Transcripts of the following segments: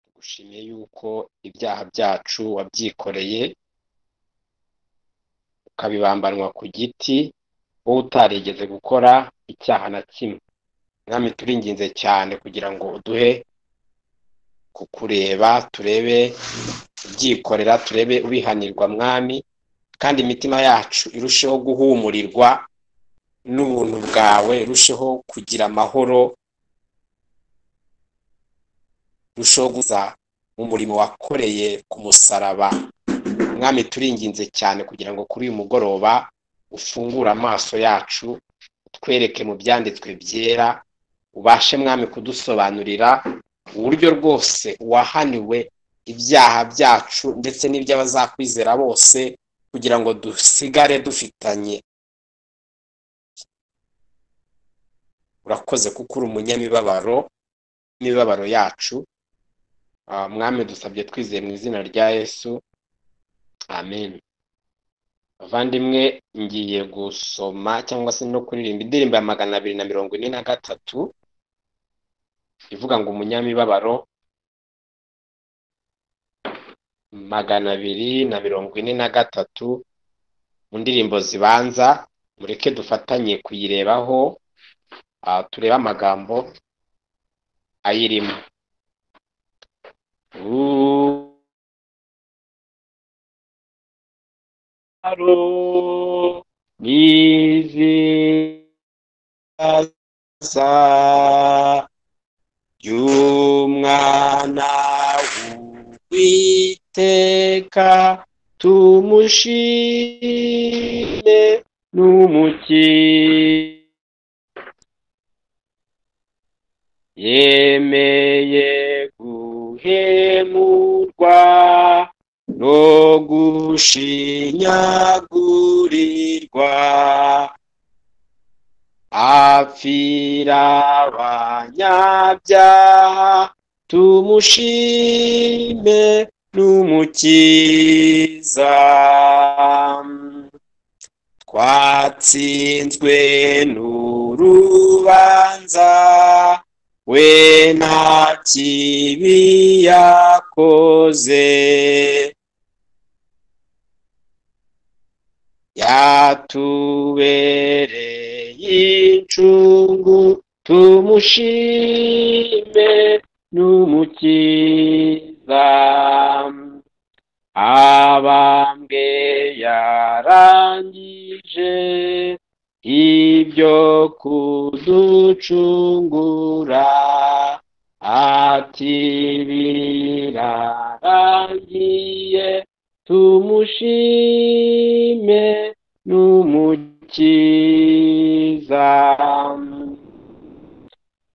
tugushimiye yuko ibyaha byacu wabyikoreye, ukabibambanwa ku giti, wowe utarigeze gukora icyaha na kimwe. Mwami turinginze cyane kugira ngo uduhe kukureba, turebe ubyikorera, turebe ubihanirwa mwami, kandi imitima yacu irusheho guhumurirwa n'ubuntu bwawe, irusheho kugira amahoro, irusheho guza mu murimo wakoreye ku musaraba. Mwami turinginze cyane kugira ngo kuri uyu mugoroba ufungure amaso yacu, utwereke mu byanditswe byera, ubashe mwami kudusobanurira uburyo rwose wahaniwe ibyaha byacu ndetse n'iby'abazakwizera bose kugira ngo dusigare dufitanye urakoze kuko uri umunyamibabaro n'imibabaro yacu mwami dusabye twizeye mu izina rya yesu amen abavandimwe ngiye gusoma cyangwa se no kuririmba indirimbo ya magana abiri na mirongo ine na gatatu ivuga ngo umunyamibabaro magana abiri na mirongo ine na gatatu mu ndirimbo zibanza mureke dufatanye kuyirebaho turebe amagambo ayirimo biziza y'umwana w'iteka tumushime n'umukiza yemeye guhemurwa no gushinyagurirwa apfira abanyabyaha tumushime n'umukiza twatsinzwe n'urubanza we nta kibi yakoze yatubereye incungu tumushime n'umukiza abambwe yarangije ibyo kuducungura ati birarangiye tumushime n'umukiza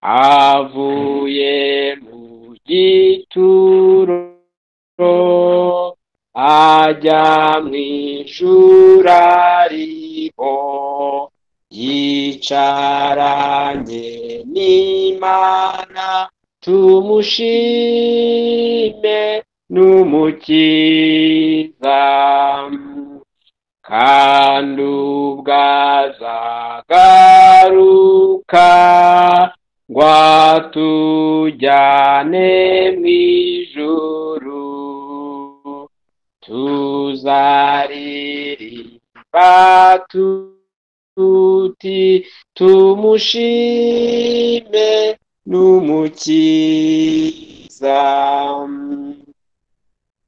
avuye mu gituro ajya mu ijura riho yicaranye n'imana tumushime n'umukiza kandi ubwo azagaruka ngo atujyane mu ijuru tuzaririmba tu tuti tumushime n'umukiza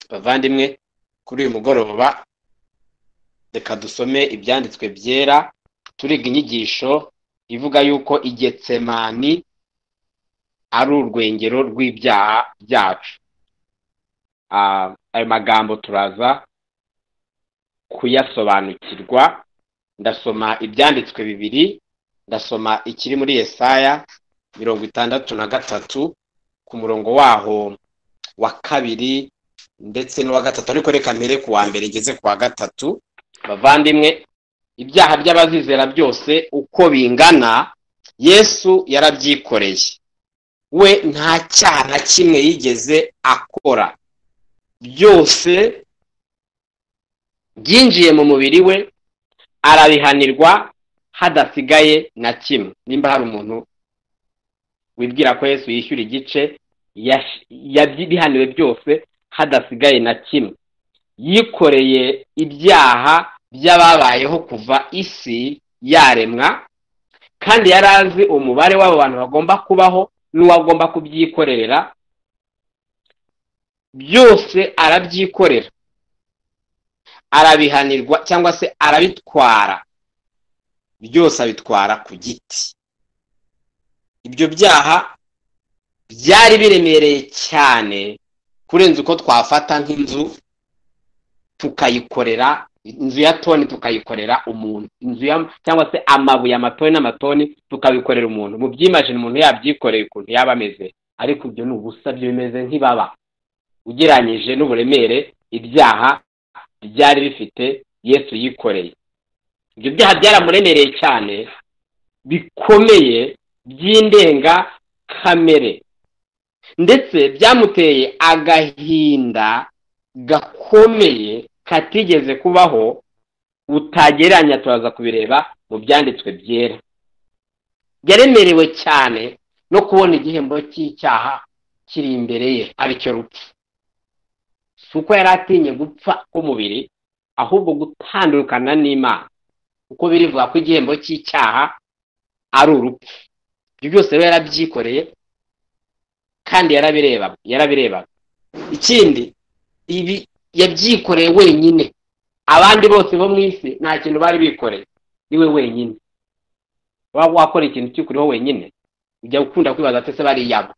bavandimwe kuri uyu mugoroba reka dusome ibyanditswe byera turiga inyigisho ivuga yuko igetsemani ari urwengero rw'ibyaha byacu ayo magambo turaza kuyasobanukirwa ndasoma ibyanditswe bibiri ndasoma ikiri muri Yesaya mirongo itandatu na gatatu ku murongo waho wa kabiri ndetse n'uwa gatatu ariko reka mbere ku wa mbere ngeze ku wa gatatu bavandimwe ibyaha by'abazizera byose uko bingana yesu yarabyikoreye we nta cyaha na kimwe yigeze akora byose byinjiye mu mubiri we arabihanirwa hadasigaye na kimwe nimba hari umuntu wibwira ko yesu yishyura igice yash- yabyi- bihaniwe byose hadasigaye na kimwe yikoreye ibyaha by'ababayeho kuva isi yaremwa kandi yari azi umubare w'abo bantu bagomba kubaho n'uwo agomba kubyikorera byose arabyikorera arabihanirwa cyangwa se arabitwara byose abitwara ku giti ibyo byaha byari biremereye cyane kurenza uko twafata nk'inzu tukayikorera inzu ya toni tukayikorera umuntu inzu ya cyangwa se amabuye amatoni n'amatoni tukabikorera umuntu mu byimajini umuntu yabyikoreye ukuntu yaba ameze ariko ibyo ni ubusa byo bimeze nk'ibaba ugereranyije n'uburemere ibyaha byari bifite yesu yikoreye ibyo byaha byaramuremereye cyane bikomeye by'indenga kamere ndetse byamuteye agahinda gakomeye katigeze kubaho utagereranya turaza kubireba mu byanditswe byera yaremerewe cyane no kubona igihembo cy'icyaha kiri imbere ye aricyo rupfu si uko yari atinye gupfa k'umubiri ahubwo gutandukana n'imana kuko birivuga ko igihembo cy'icyaha ari urupfu ibyo byose rero yarabyikoreye kandi yarabireba yarabireba ikindi ibi yabyikoreye wenyine abandi bose bo mu isi nta kintu bari bikoreye iwe wenyine waba wakora ikintu ukikuriho wenyine ujya ukunda kwibaza ati se bariyabo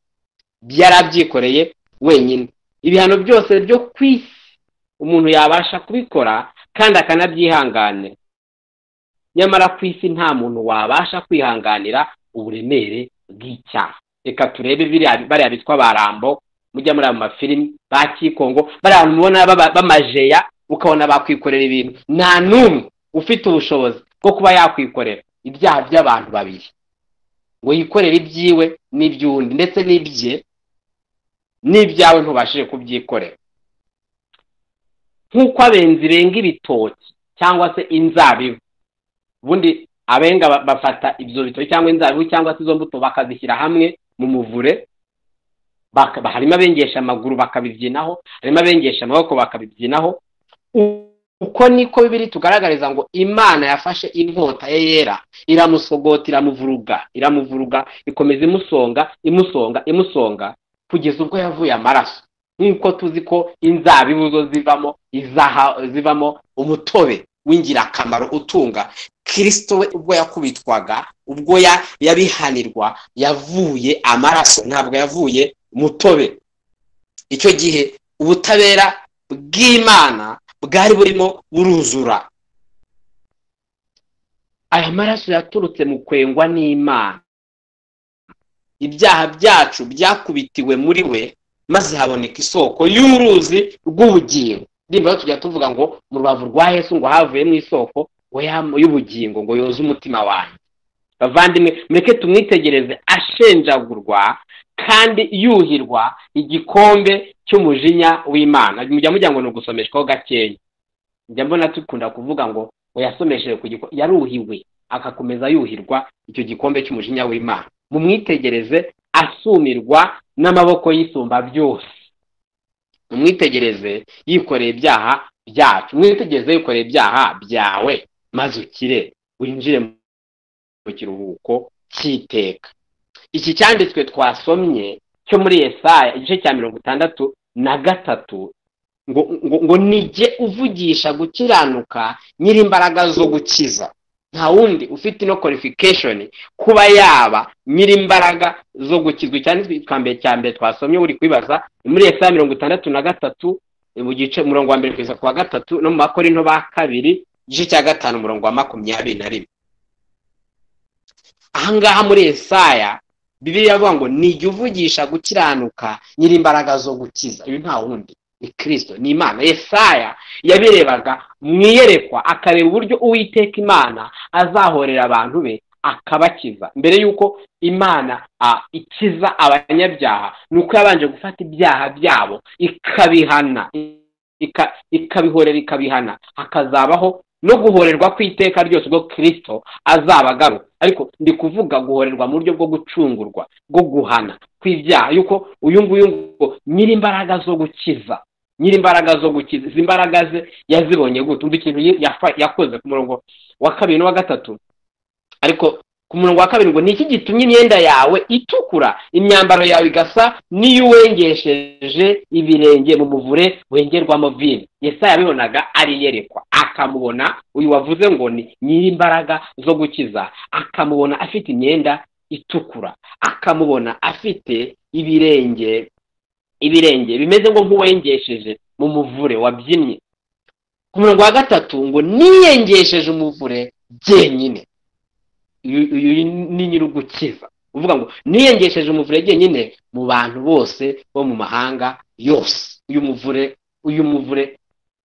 yarabyikoreye wenyine ibihano byose byo ku isi umuntu yabasha kubikora kandi akanabyihanganira nyamara ku isi nta muntu wabasha kwihanganira uburemere bw'icyaha reka turebe biriya- bariya bitwa ba rambo mujya muri ayo mafilimi ba kikongo bariya bantu mubona baba- b'amajeya ukabona bakwikorera ibintu nta n'umwe ufite ubushobozi bwo kuba yakwikorera ibyaha by'abantu babiri ngo yikorere ibyiwe n'iby'undi ndetse n'ibye n'ibyawe ntubashije kubyikorera nk'uko abenzi benga ibitoki cyangwa se inzabibu ubundi abenga ba- bafata ibyo bitoki cyangwa inzabibu cyangwa se izo mbuto bakazishyira hamwe mu muvure baka- ba- harimo abengesha amaguru bakabibyinaho harimo abengesha amaboko bakabibyinaho U- uko niko bibiri tugaragariza ngo imana yafashe inkota ye yera iramusogota iramuvuruga iramuvuruga ikomeza imusonga imusonga imusonga kugeza ubwo yavuye amaraso nk'uko tuzi ko inzabibu zo zivamo izaha zivamo umutobe w'ingirakamaro utunga kirisito we ubwo yakubitwaga ubwo ya- yabihanirwa yavuye amaraso ntabwo yavuye mutobe icyo gihe ubutabera bw'imana bwari burimo buruzura aya maraso yaturutse mu kwengwa n'imana ibyaha byacu byakubitiwe muri we maze haboneka isoko y'uruzi rw'ubugingo niba tujya tuvuga ngo mu rubavu rwa yesu ngo havuyemo isoko ngo ya- y'ubugingo ngo yoze umutima wanjye bavandimwe mureke tumwitegereze ashenjagurwa kandi yuhirwa igikombe cy'umujinya w'imana mujya mujya ngo ni ugusomeshwaho gakenya njya mbona dukunda kuvuga ngo ngo yasomesheje ku gikombe yaruhiwe akakomeza yuhirwa icyo gikombe cy'umujinya w'imana mumwitegereze asumirwa n'amaboko y'isumba byose umwitegereze yikoreye ibyaha byacu umwitegereze yikoreye ibyaha byawe maze ukire winjire mu kiruhuko cy'iteka iki cyanditswe twasomye cyo muri Yesaya igice cya mirongo itandatu na gatatu ngo ngo ngo nijye uvugisha gukiranuka nyir'imbaraga zo gukiza nta wundi ufite ino qualification kuba yaba nyir'imbaraga zo gukizwa cyanditswe twa mbere cya mbere twasomye uri kwibaza ni muri Yesaya mirongo itandatu na gatatu mu gice umurongo wa mbere kugeza ku wa gatatu no mu bakorinto ba kabiri igice cya gatanu umurongo wa makumyabiri na rimwe ahangaha muri Yesaya bibiri iravuga ngo nijya uvugisha gukiranuka nyir'imbaraga zo gukiza ibi nta wundi ni kirisito ni imana Yesaya yabirebaga mu iyerekwa akareba uburyo uwiteka imana azahorera abantu be akabakiza mbere y'uko imana ah, ikiza abanyabyaha ni uko yabanje gufata ibyaha byabo ikabihana ika- ikabihorera ikabihana hakazabaho no guhorerwa kw'iteka ryose ubwo kirisito azaba agaruka ariko ndi kuvuga guhorerwa mu buryo bwo gucungurwa bwo guhana kw'ibyaha yuko uyu nguyu ngo nyiri imbaraga zo gukiza nyiri imbaraga zo gukiza izi mbaraga ze yazibonye gute umva ikintu yafa- yakoze ku murongo wa kabiri n'uwa gatatu ariko ku murongo wa kabiri ngo ni iki gitumye imyenda yawe itukura imyambaro yawe igasa n'iyo uwengesheje ibirenge mu muvure wengerwamo vino yesaya yabibonaga ariyerekwa akamubona uyu wavuze ngo ni nyiri imbaraga zo gukiza akamubona afite imyenda itukura akamubona afite ibirenge ibirenge bimeze ngo nk'uwengesheje mu muvure wabyinnye ku murongo wa gatatu ngo niyengesheje umuvure byenyine uyu uyu ni nyirugukiza uvuga ngo niyengesheje umuvure jyenyine mu bantu bose bo mu mahanga yose uyu muvure uyu muvure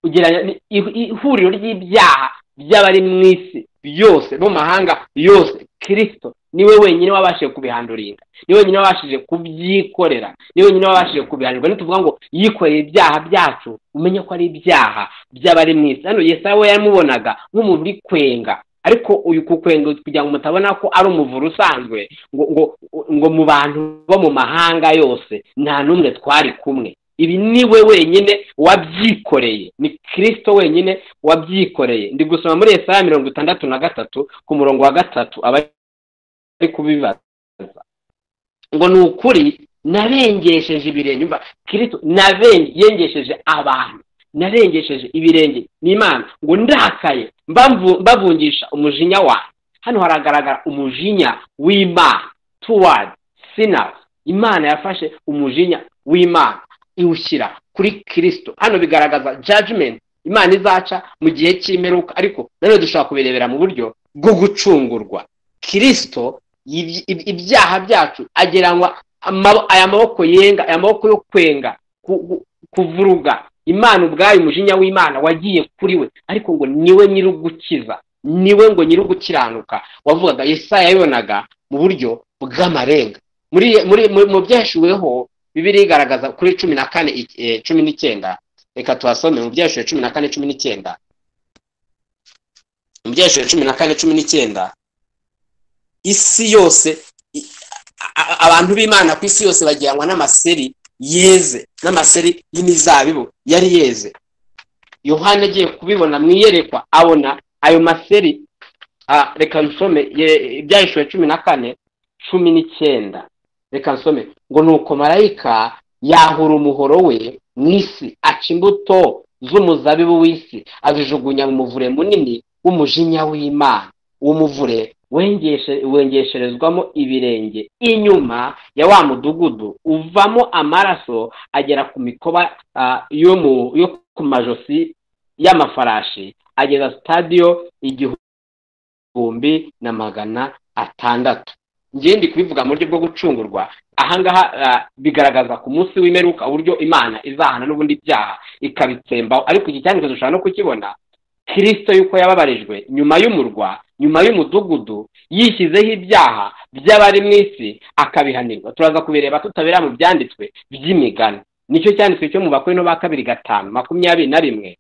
ugereranya ni- i- i- ihuriro ry'ibyaha by'abari mu isi byose bo mu mahanga yose kirisito niwe wenyine wabashije kubihanduringa niwe wenyine wabashije kubyikorera niwe wenyine wabashije kubihanirwa ntituvuga ngo yikoreye ibyaha byacu umenye ko ari ibyaha by'abari mu isi hano yesaya we yamubonaga nk'umuntu uri kwenga ariko uyu kukwenga kugira ngo mutabona ko ari umuvure usanzwe ngo ngo ngo mu bantu bo mu mahanga yose nta n'umwe twari kumwe ibi ni we wenyine wabyikoreye ni kirisito wenyine wabyikoreye ndi gusoma muri Yesaya mirongo itandatu na gatatu ku murongo wa gatatu abari kubibaza ngo ni ukuri nabengesheje ibirenge umva kirisito nabengesheje abantu narengesheje ibirenge ni imana ngo ndakaye mbamvu- mbavungisha umujinya wanjye hano haragaragara umujinya w'imana tuwadi sinazi imana yafashe umujinya w'imana iwushyira kuri kirisito hano bigaragaza jajimenti imana izaca mu gihe cy'imperuka ariko nanone dushobora kubirebera mu buryo bwo gucungurwa kirisito yibyi- ib- ibyaha byacu ageranywa amabo- aya maboko yenga aya maboko yo kwenga ku- ku- kuvuruga imana ubwayo umujinya w'imana wagiye kuri we ariko ngo niwe nyirugukiza niwe ngo nyirugukiranuka wavugaga yesaya yabibonaga mu buryo bw'amarenga muri muri muri- mu byashyuweho bibiri igaragaza kuri cumi na kane eh, cumi n'icyenda reka tuhasome mu byashyuwe cumi na kane cumi n'icyenda mu byashyuwe cumi na kane cumi n'icyenda isi yose i- a- a- abantu b'imana ku isi yose bagiranwa n'amaseri yeze n'amaseri y'imizabibu yari yeze yohana agiye kubibona mu iyerekwa abona ayo maseri ah, reka nsome ye- ibyahishwe cumi na kane cumi n'icyenda reka nsome ngo ni uko marayika yahura umuhoro we mu isi aca imbuto z'umuzabibu w'isi azijugunya mu muvure munini w'umujinya w'imana uwo muvure wengeshe- wengesherezwamo ibirenge inyuma ya wa mudugudu uvamo amaraso agera ku mikoba ah, yo mu yo ku majosi y'amafarashi ageza sitadiyo igihumbi na magana atandatu njyewe ndi kubivuga mu buryo bwo gucungurwa ahangaha ah, bigaragaza ku munsi w'imperuka uburyo imana izahana n'ubundi byaha ikabitsembaho ariko iki cyandiko dushobora no kukibona kirisito yuko yababarijwe nyuma y'umurwa nyuma y'umudugudu yishyizeho ibyaha by'abari mu isi akabihanirwa turaza kubireba tutabera mu byanditswe by'imigani nicyo cyanditswe cyo mu bakuru ba kabiri gatanu makumyabiri na rimwe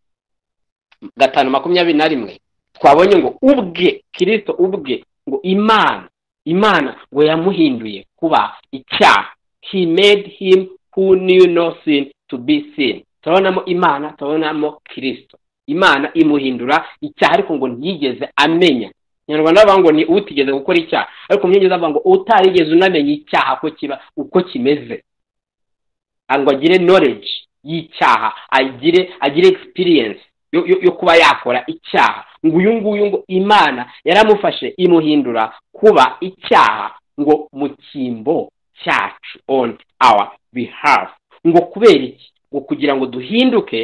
gatanu makumyabiri na rimwe twabonye ngo ubwe kirisito ubwe ngo imana imana ngo yamuhinduye kuba icyaha he made him who knew no sin to be sin turabonamo imana turabonamo kirisito imana imuhindura icyaha ariko ngo ntiyigeze amenya nyarwanda bavuga ngo ni utigeze gukora icyaha ariko mu nyongeza bavuga ngo utarigeze unamenya icyaha ko kiba uko kimeze Ah, ngo agire knowledge y'icyaha agire agire experience yo, yo, yo kuba yakora icyaha ngo uyu nguyu ngo imana yaramufashe imuhindura kuba icyaha ngo mu cyimbo cyacu on our behalf ngo kubera iki ngo kugira ngo duhinduke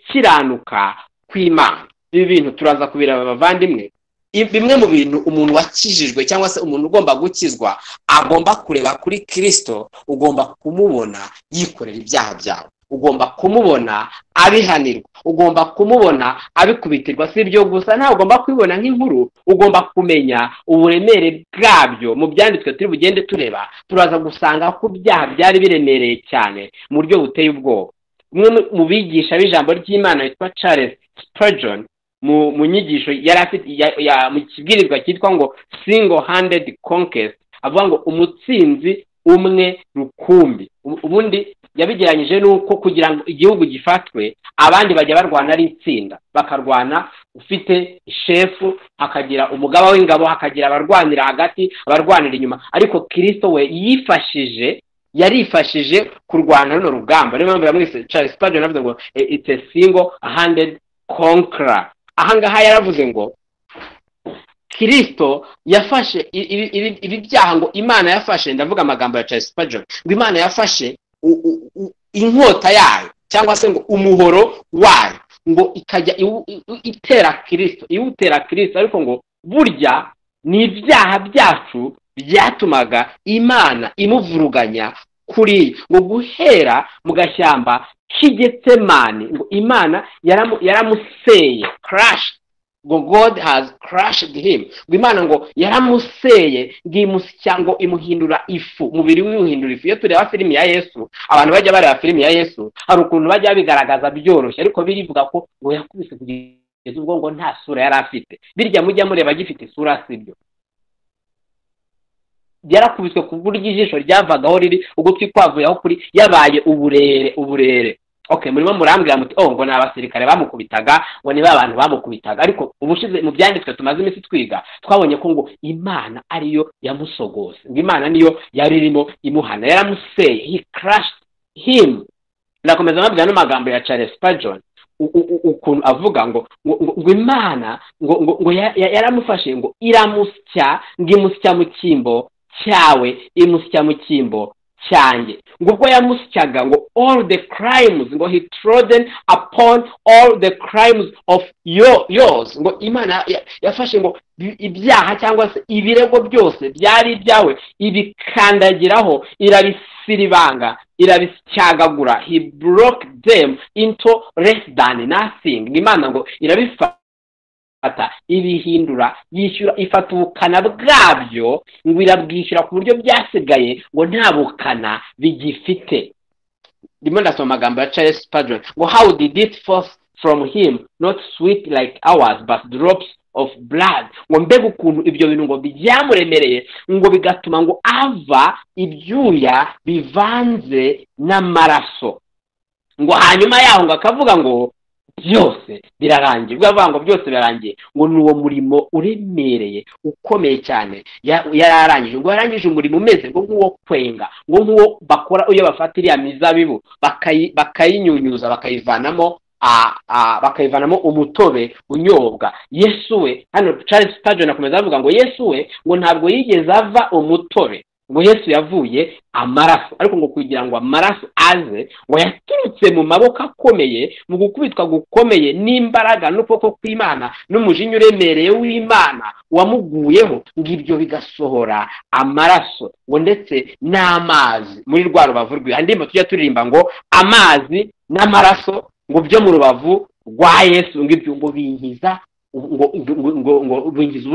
gukiranuka kw'imana ibi bintu turaza kubireba abavandimwe I- bimwe mu bintu umuntu wakijijwe cyangwa se umuntu ugomba gukizwa agomba kureba kuri kirisito ugomba kumubona yikorera ibyaha byawe ugomba kumubona abihanirwa ugomba kumubona abikubitirwa si ibyo gusa ntawe ugomba kubibona nk'inkuru ugomba kumenya uburemere bwabyo mu byanditswe turi bugende tureba turaza gusanga ko ibyaha byari biremereye cyane mu buryo buteye ubwoba umwe mu bigisha b'ijambo ry'imana witwa charles spurgeon mu nyigisho yari afite mu kibwirizwa cyitwa ngo single handed conquest avuga ngo umutsinzi umwe rukumbi ubundi yabigeranyije n'uko kugira ngo igihugu gifatwe abandi bajya barwana ari itsinda bakarwana ufite shefu hakagira umugaba w'ingabo hakagira abarwanira hagati abarwanira inyuma ariko kirisito we yifashije yarifashije kurwana runo rugamba niyo mpamvu yamwise Charles Spurgeon avuze ngo it's a single handed conqueror ahangaha yaravuze ngo kirisito yafashe ibi byaha ngo imana yafashe ndavuga amagambo ya Charles Spurgeon ngo imana yafashe inkota yayo cyangwa se ngo umuhoro wayo ngo ikajya itera kirisito iwutera kirisito ariko ngo burya ni ibyaha byacu byatumaga imana imuvuruganya kuri ngo guhera mu gashyamba k'igetsemani ngo imana yaramuseye karashi ngo god has crushed him ngo imana ngo yaramuseye ngo imusya ngo imuhindura ifu umubiri we uhindura ifu iyo tureba filimi ya yesu abantu bajya bareba filimi ya yesu hari ukuntu bajya babigaragaza byoroshye ariko birivuga ko ngo yakubise kugeza ubwo ngo nta sura yari afite birya mujya mureba agifite isura sibyo yarakubiswe ku buryo ijisho ryavagaho riri ugutwi kwavuyeho kuri yabaye uburere uburere okay murimo murambwira muti oh ngo ni abasirikare bamukubitaga ngo ni ba bantu bamukubitaga ariko ubushize mu byanditswe tumaze iminsi twiga twabonye ko ngo imana ariyo yamusogose ngo imana niyo yari irimo imuhana yaramuseye he crushed him ndakomeza mbabwira n'amagambo ya charles spurgeon ukuntu avuga ngo ngo imana ngo ngo yaramufashe ngo iramusya ngo imusya mu cyimbo cyawe imusya mu cyimbo cyanjye ngo ubwo yamusyaga ngo all the crimes ngo he trodden upon all the crimes of yours ngo imana yafashe ngo ibyaha cyangwa se ibirego byose byari ibyawe ibikandagiraho irabisiribanga irabisyagagura he broke them into less than nothing imana ngo irabifata ibihindura yishyura ifata ubukana bwabyo ngo irabwishyura ku buryo byasigaye ngo nta bukana bigifite ndimo ndasoma amagambo ya Charles Spurgeon ngo how did it force from him not sweet like ours but drops of blood ngo mbega ukuntu ibyo bintu ngo byamuremereye ngo bigatuma ngo ava ibyuya bivanze n'amaraso ngo hanyuma yaho ngo akavuga ngo byose birarangiye ubwo avuga ngo byose birarangiye ngo ni uwo murimo uremereye ukomeye cyane yari arangije ngo yarangije umurimo umeze ngo nk'uwo kwenga ngo nk'uwo bakora iyo bafata iriya mizabibu bakayinyunyuza bakayivanamo bakayivanamo umutobe unyobwa yesu we hano Charles Spurgeon akomeza avuga ngo yesu we ngo ntabwo yigeze ava umutobe ngo yesu yavuye amaraso ariko ngo kugira ngo amaraso aze ngo yaturutse mu maboko akomeye mu gukubitwa gukomeye n'imbaraga n'ukuboko kw'imana n'umujinya uremereye w'imana wamuguyeho ngo ibyo bigasohora amaraso ngo ndetse n'amazi muri rwa rubavu rwiwe andi tujya turirimba ngo amazi n'amaraso ngo byo mu rubavu rwa yesu ngo ibyo ngo bingiza ngo bingiza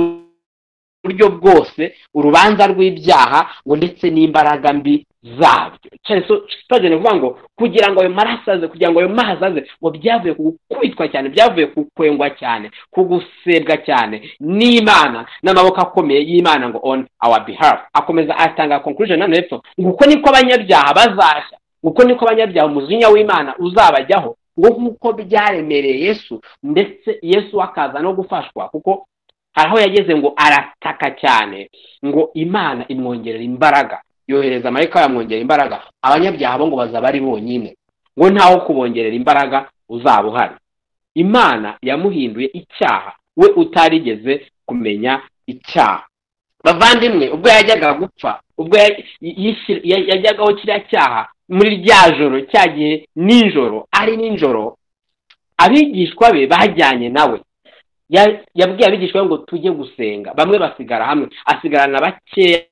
buryo bwose urubanza rw'ibyaha ngo ndetse n'imbaraga mbi zabyo cyane kuvuga ngo kugira ngo ayo maraso aze kugira ngo ayo mazi aze ngo byavuye ku gukubitwa cyane byavuye ku kwengwa cyane ku gusebwa cyane n'imana n'amaboko akomeye y'imana ngo on our behalf akomeza atanga conclusion nano hepfo ngo uko niko abanyabyaha bazashya uko niko abanyabyaha umujinya w'imana uzabajyaho ngo nk'uko byaremereye yesu ndetse yesu akaza no gufashwa kuko hari aho yageze ngo arataka cyane ngo imana imwongerera imbaraga yohereza amarayika yamwongerera imbaraga abanyabyaha bo ngo bazaba ari bonyine ngo ntawo kubongerera imbaraga uzaba uhari imana yamuhinduye icyaha we utarigeze kumenya icyaha bavandimwe ubwo yajyaga gupfa ubwo yajyagaho kiriya cyaha muri rya joro cya gihe nijoro ari nijoro abigishwa be bajyanye nawe yabwiye abigishwa ngo tujye gusenga bamwe basigara hamwe asigarana bakeya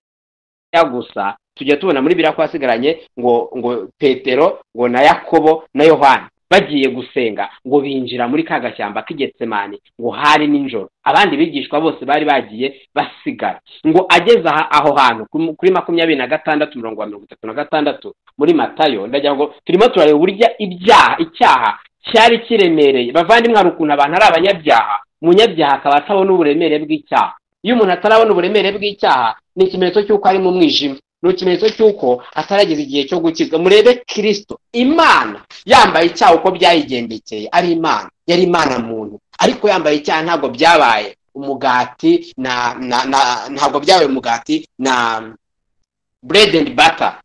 gusa tujya tubona muri biriya ko asigaranye ngo ngo petero ngo na yakobo na yohani bagiye gusenga ngo binjira muri ka gashyamba k'igetsemani ngo hari nijoro abandi bigishwa bose bari bagiye basigara ngo ageze aho hantu kuri makumyabiri na gatandatu mirongo mirongo itatu na gatandatu muri matayo ndagira ngo turimo turareba uburyo ibyaha icyaha cyari kiremereye bavandimwe hari ukuntu abantu ari abanyabyaha umunyabyaha akaba atabona uburemere bw'icyaha iyo umuntu atarabona uburemere bw'icyaha ni ikimenyetso cy'uko ari mu mwijima ni ikimenyetso cy'uko atarageza igihe cyo gukizwa murebe kirisito imana yambaye icyaha uko byayigendekeye ari imana yari imana muntu ariko yambaye icyaha ntabwo byabaye umugati na na na ntabwo byabaye umugati na buredi endi bata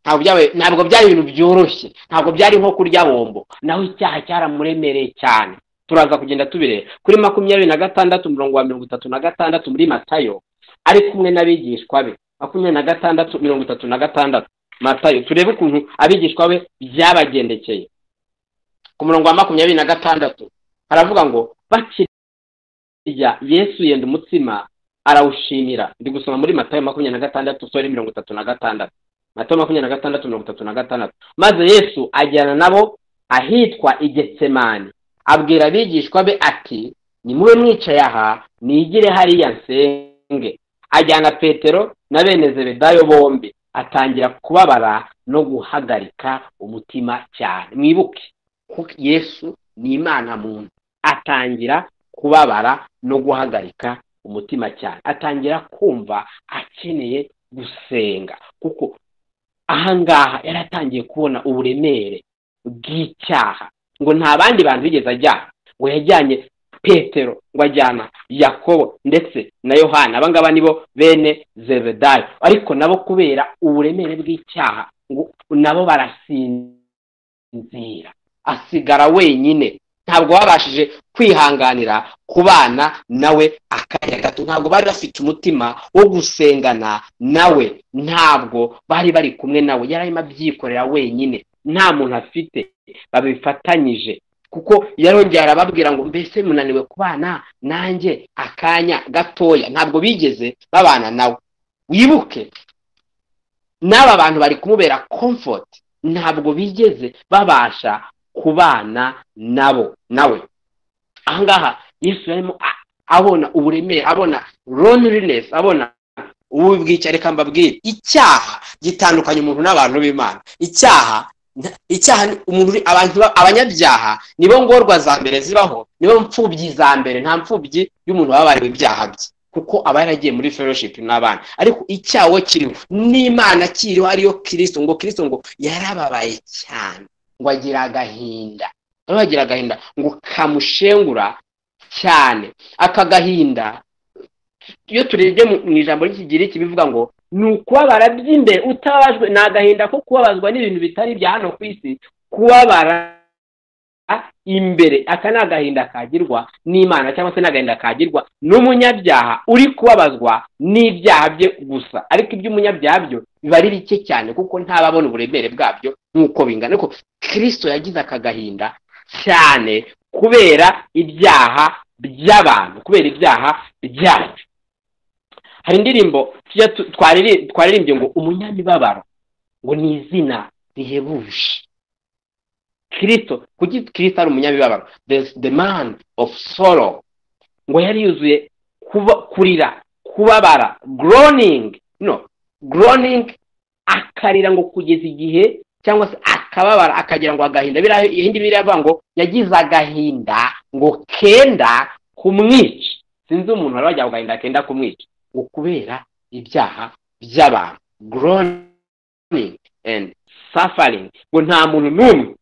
ntabwo byabaye ntabwo byari ibintu byoroshye ntabwo byari nko kurya bombo naho icyaha cyaramuremereye cyane turaza kugenda tubireba kuri makumyabiri na gatandatu mirongo wa mirongo itatu na gatandatu muri matayo ari kumwe n'abigishwa be makumyabiri na gatandatu mirongo itatu na gatandatu matayo turebe ukuntu abigishwa be byabagendekeye ku murongo wa makumyabiri na gatandatu haravuga ngo bakirya yesu yenda umutsima arawushimira ndi gusoma muri matayo makumyabiri na gatandatu sore mirongo itatu na gatandatu matayo makumyabiri na gatandatu mirongo itatu na gatandatu maze yesu ajyana nabo ahitwa igetsemani abwira abigishwa be ati nimube mwicaye aha nigire hariya nsenge ajyana petero na bene zebedayo bombi atangira kubabara no guhagarika umutima cyane mwibuke ko yesu ni imana muntu atangira kubabara no guhagarika umutima cyane atangira kumva akeneye gusenga kuko ahangaha yari atangiye kubona uburemere bw'icyaha ngo nta bandi bantu bigeze ajyana ngo yajyanye petero ngo ajyana yakobo ndetse na yohana abangaba nibo bene zebedayo ariko nabo kubera uburemere bw'icyaha ngo nabo barasinzira asigara wenyine ntabwo babashije kwihanganira kubana nawe akanya gato ntabwo bari bafite umutima wo gusengana nawe ntabwo bari bari kumwe nawe yari arimo abyikorera wenyine nta muntu afite babifatanyije kuko yarongera arababwira ngo mbese munaniwe kubana nanjye akanya gatoya ntabwo bigeze babana nawe wibuke n'aba bantu bari kumubera komfoti ntabwo bigeze babasha kubana nabo nawe ahangaha yesu yarimo abona uburemere abona loneliness abona ubu bwica reka mbabwire icyaha gitandukanya umuntu n'abantu b'imana icyaha icyaha umuntu abantu abanyabyaha nibo ngorwa za mbere zibaho nibo mfubyi za mbere nta mfubyi y'umuntu wabariwe ibyaha bye kuko aba yaragiye muri fellowship n'abana ariko icyaha kiriho n'imana kiriho ariyo kirisito ngo kirisito ngo yarababaye cyane ngo agira agahinda noneho agira agahinda ngo kamushengura cyane aka gahinda iyo turebye mu ijambo ry'ikigiriki bivuga ngo ni ukubabara by'imbere utababajwe ni agahinda ko kubabazwa n'ibintu bitari bya hano ku isi kubabara imbere aka ni agahinda kagirwa n'imana cyangwa se ni agahinda kagirwa n'umunyabyaha uri kubabazwa n'ibyaha bye gusa ariko iby'umunyabyaha byo biba ari bike cyane kuko ntababona uburemere bwabyo nk'uko bingana ariko kirisito yagize aka gahinda cyane kubera ibyaha by'abantu kubera ibyaha byacu hari indirimbo twaririmbye ngo umunyamibabaro ngo ni izina rihebuje kirisito kuki kirisito ari umunyamibabaro the man of sorrow ngo yari yuzuye kurira kubabara groaning no groaning akarira ngo kugeza igihe cyangwa se akababara akagira ngo agahinda ibindi biravuga ngo yagize agahinda ngo kenda kumwica sinzi umuntu wari wagira ngo agahinda kenda kumwica ngo kubera ibyaha by'abantu groaning and suffering ngo nta muntu n'umwe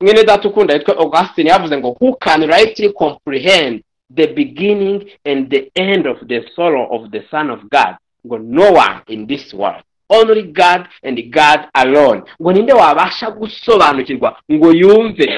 mwene data ukunda yitwa augustin yavuze ngo who can rightly comprehend the beginning and the end of the sorrow of the son of god ngo no one in this world only God and God alone ngo ninde wabasha gusobanukirwa ngo yumve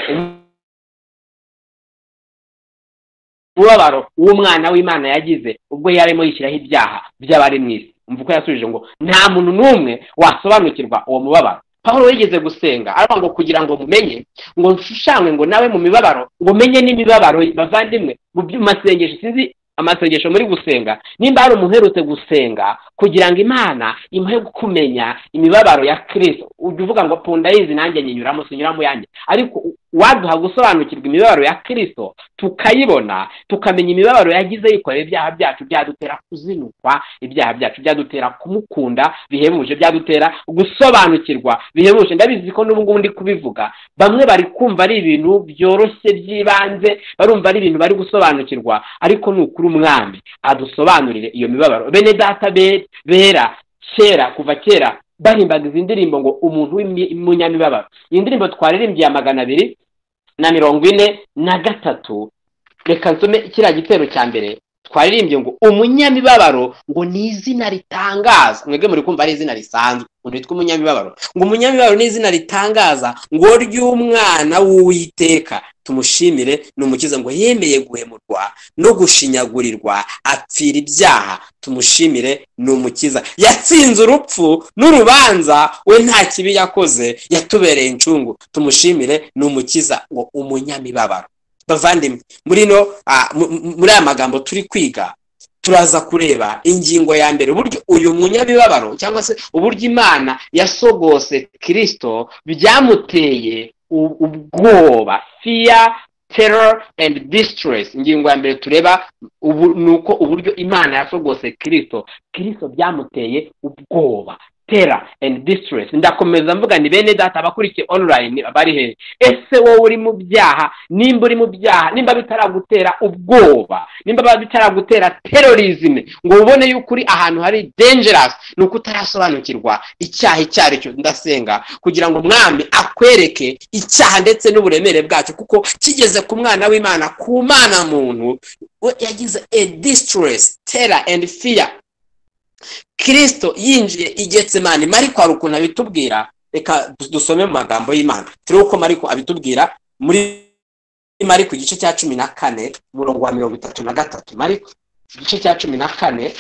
umubabaro w'umwana w'imana yagize ubwo yarimo yishyiraho ibyaha by'abari mu isi mvuko yasubije ngo nta muntu n'umwe wasobanukirwa uwo mubabaro paul yigeze gusenga aravuga ngo kugira ngo mumenye ngo nshushanywe ngo nawe mu mibabaro ngo menye n'imibabaro bavandimwe mu masengesho sinzi amasengesho muri gusenga nimba hari umuntu uherutse gusenga kugira ngo imana imuhe kumenya imibabaro ya kirisito ujya uvuga ngo punda yizi nanjye nyinyuramo sinyuramo yanjye ariko waduha gusobanukirwa imibabaro ya kirisito tukayibona tukamenya imibabaro yagize yikorera ibyaha byacu byadutera kuzinukwa ibyaha byacu byadutera kumukunda bihebuje byadutera gusobanukirwa bihebuje ndabizi ko n'ubu ngubu ndi kubivuga bamwe bari kumva ari ibintu byoroshye by'ibanze barumva ari ibintu bari gusobanukirwa ariko ni ukuri umwami adusobanurire iyo mibabaro bene data bera kera kuva kera bahimbaga izi ndirimbo ngo umuntu w'umunyamibabaro iyi ndirimbo twaririmbye ya magana abiri na mirongo ine na gatatu reka nsome kiriya gitero cya mbere twaririmbye ngo umunyamibabaro ngo ni izina ritangaza mwebwe muri kumva ari izina risanzwe ngo nitwa umunyamibabaro ngo umunyamibabaro ni izina ritangaza ngo ry'umwana w'uwiteka tumushimire ni umukiza ngo yemeye guhemurwa no gushinyagurirwa apfira ibyaha tumushimire ni umukiza yatsinze urupfu n'urubanza we nta kibi yakoze yatubereye incungu tumushimire ni umukiza ngo umunyamibabaro bavandimwe muri no muri aya magambo turi kwiga turaza kureba ingingo ya mbere uburyo uyu munyamibabaro cyangwa se uburyo imana yasogose kirisito byamuteye ubwoba fiya terror and distress ingingo ya mbere tureba ni uko uburyo imana yasogose kirisito kirisito byamuteye ubwoba tera and distress ndakomeza mvuga ni bene data abakurikiye online bari hehe ese wowe uri mu byaha nimba uri mu byaha nimba bitaragutera ubwoba nimba bitaragutera terorizme ngo ubone yuko uri ahantu hari dangerous ni uko utarasobanukirwa icyaha icyo ari cyo ndasenga kugira ngo umwami akwereke icyaha ndetse n'uburemere bwacyo kuko kigeze ku mwana w'imana ku mwana muntu yagize a distress tera and fear kirisito yinjiye igetse mani mariko hari ukuntu abitubwira reka dusome mu magambo y'imana turebe uko mariko abitubwira muri mariko igice cya cumi na kane umurongo wa mirongo itatu na gatatu mariko igice cya cumi na kane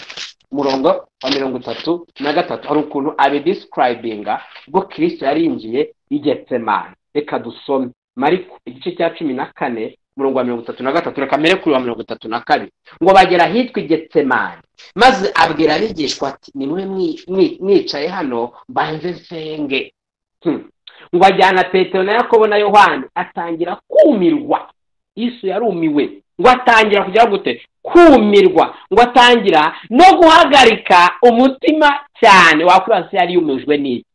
umurongo wa mirongo itatu na gatatu hari ukuntu abidisikarayibinga ubwo kirisito yari yinjiye igetse mani reka dusome mariko igice cya cumi na kane umurongo wa mirongo itatu na gatatu reka mbere kuri wa mirongo itatu na kabiri ngo bagera ahitwa igetsemani maze abwira abigishwa ati nimwe mwicaye hano mbanze nsenge ngo ajyana petero na yakobo na yohani atangira kumirwa Yesu yarumiwe ngo atangira kugira gute kumirwa ngo atangira no guhagarika umutima cyane wakwibaza yari yumijwe n'iki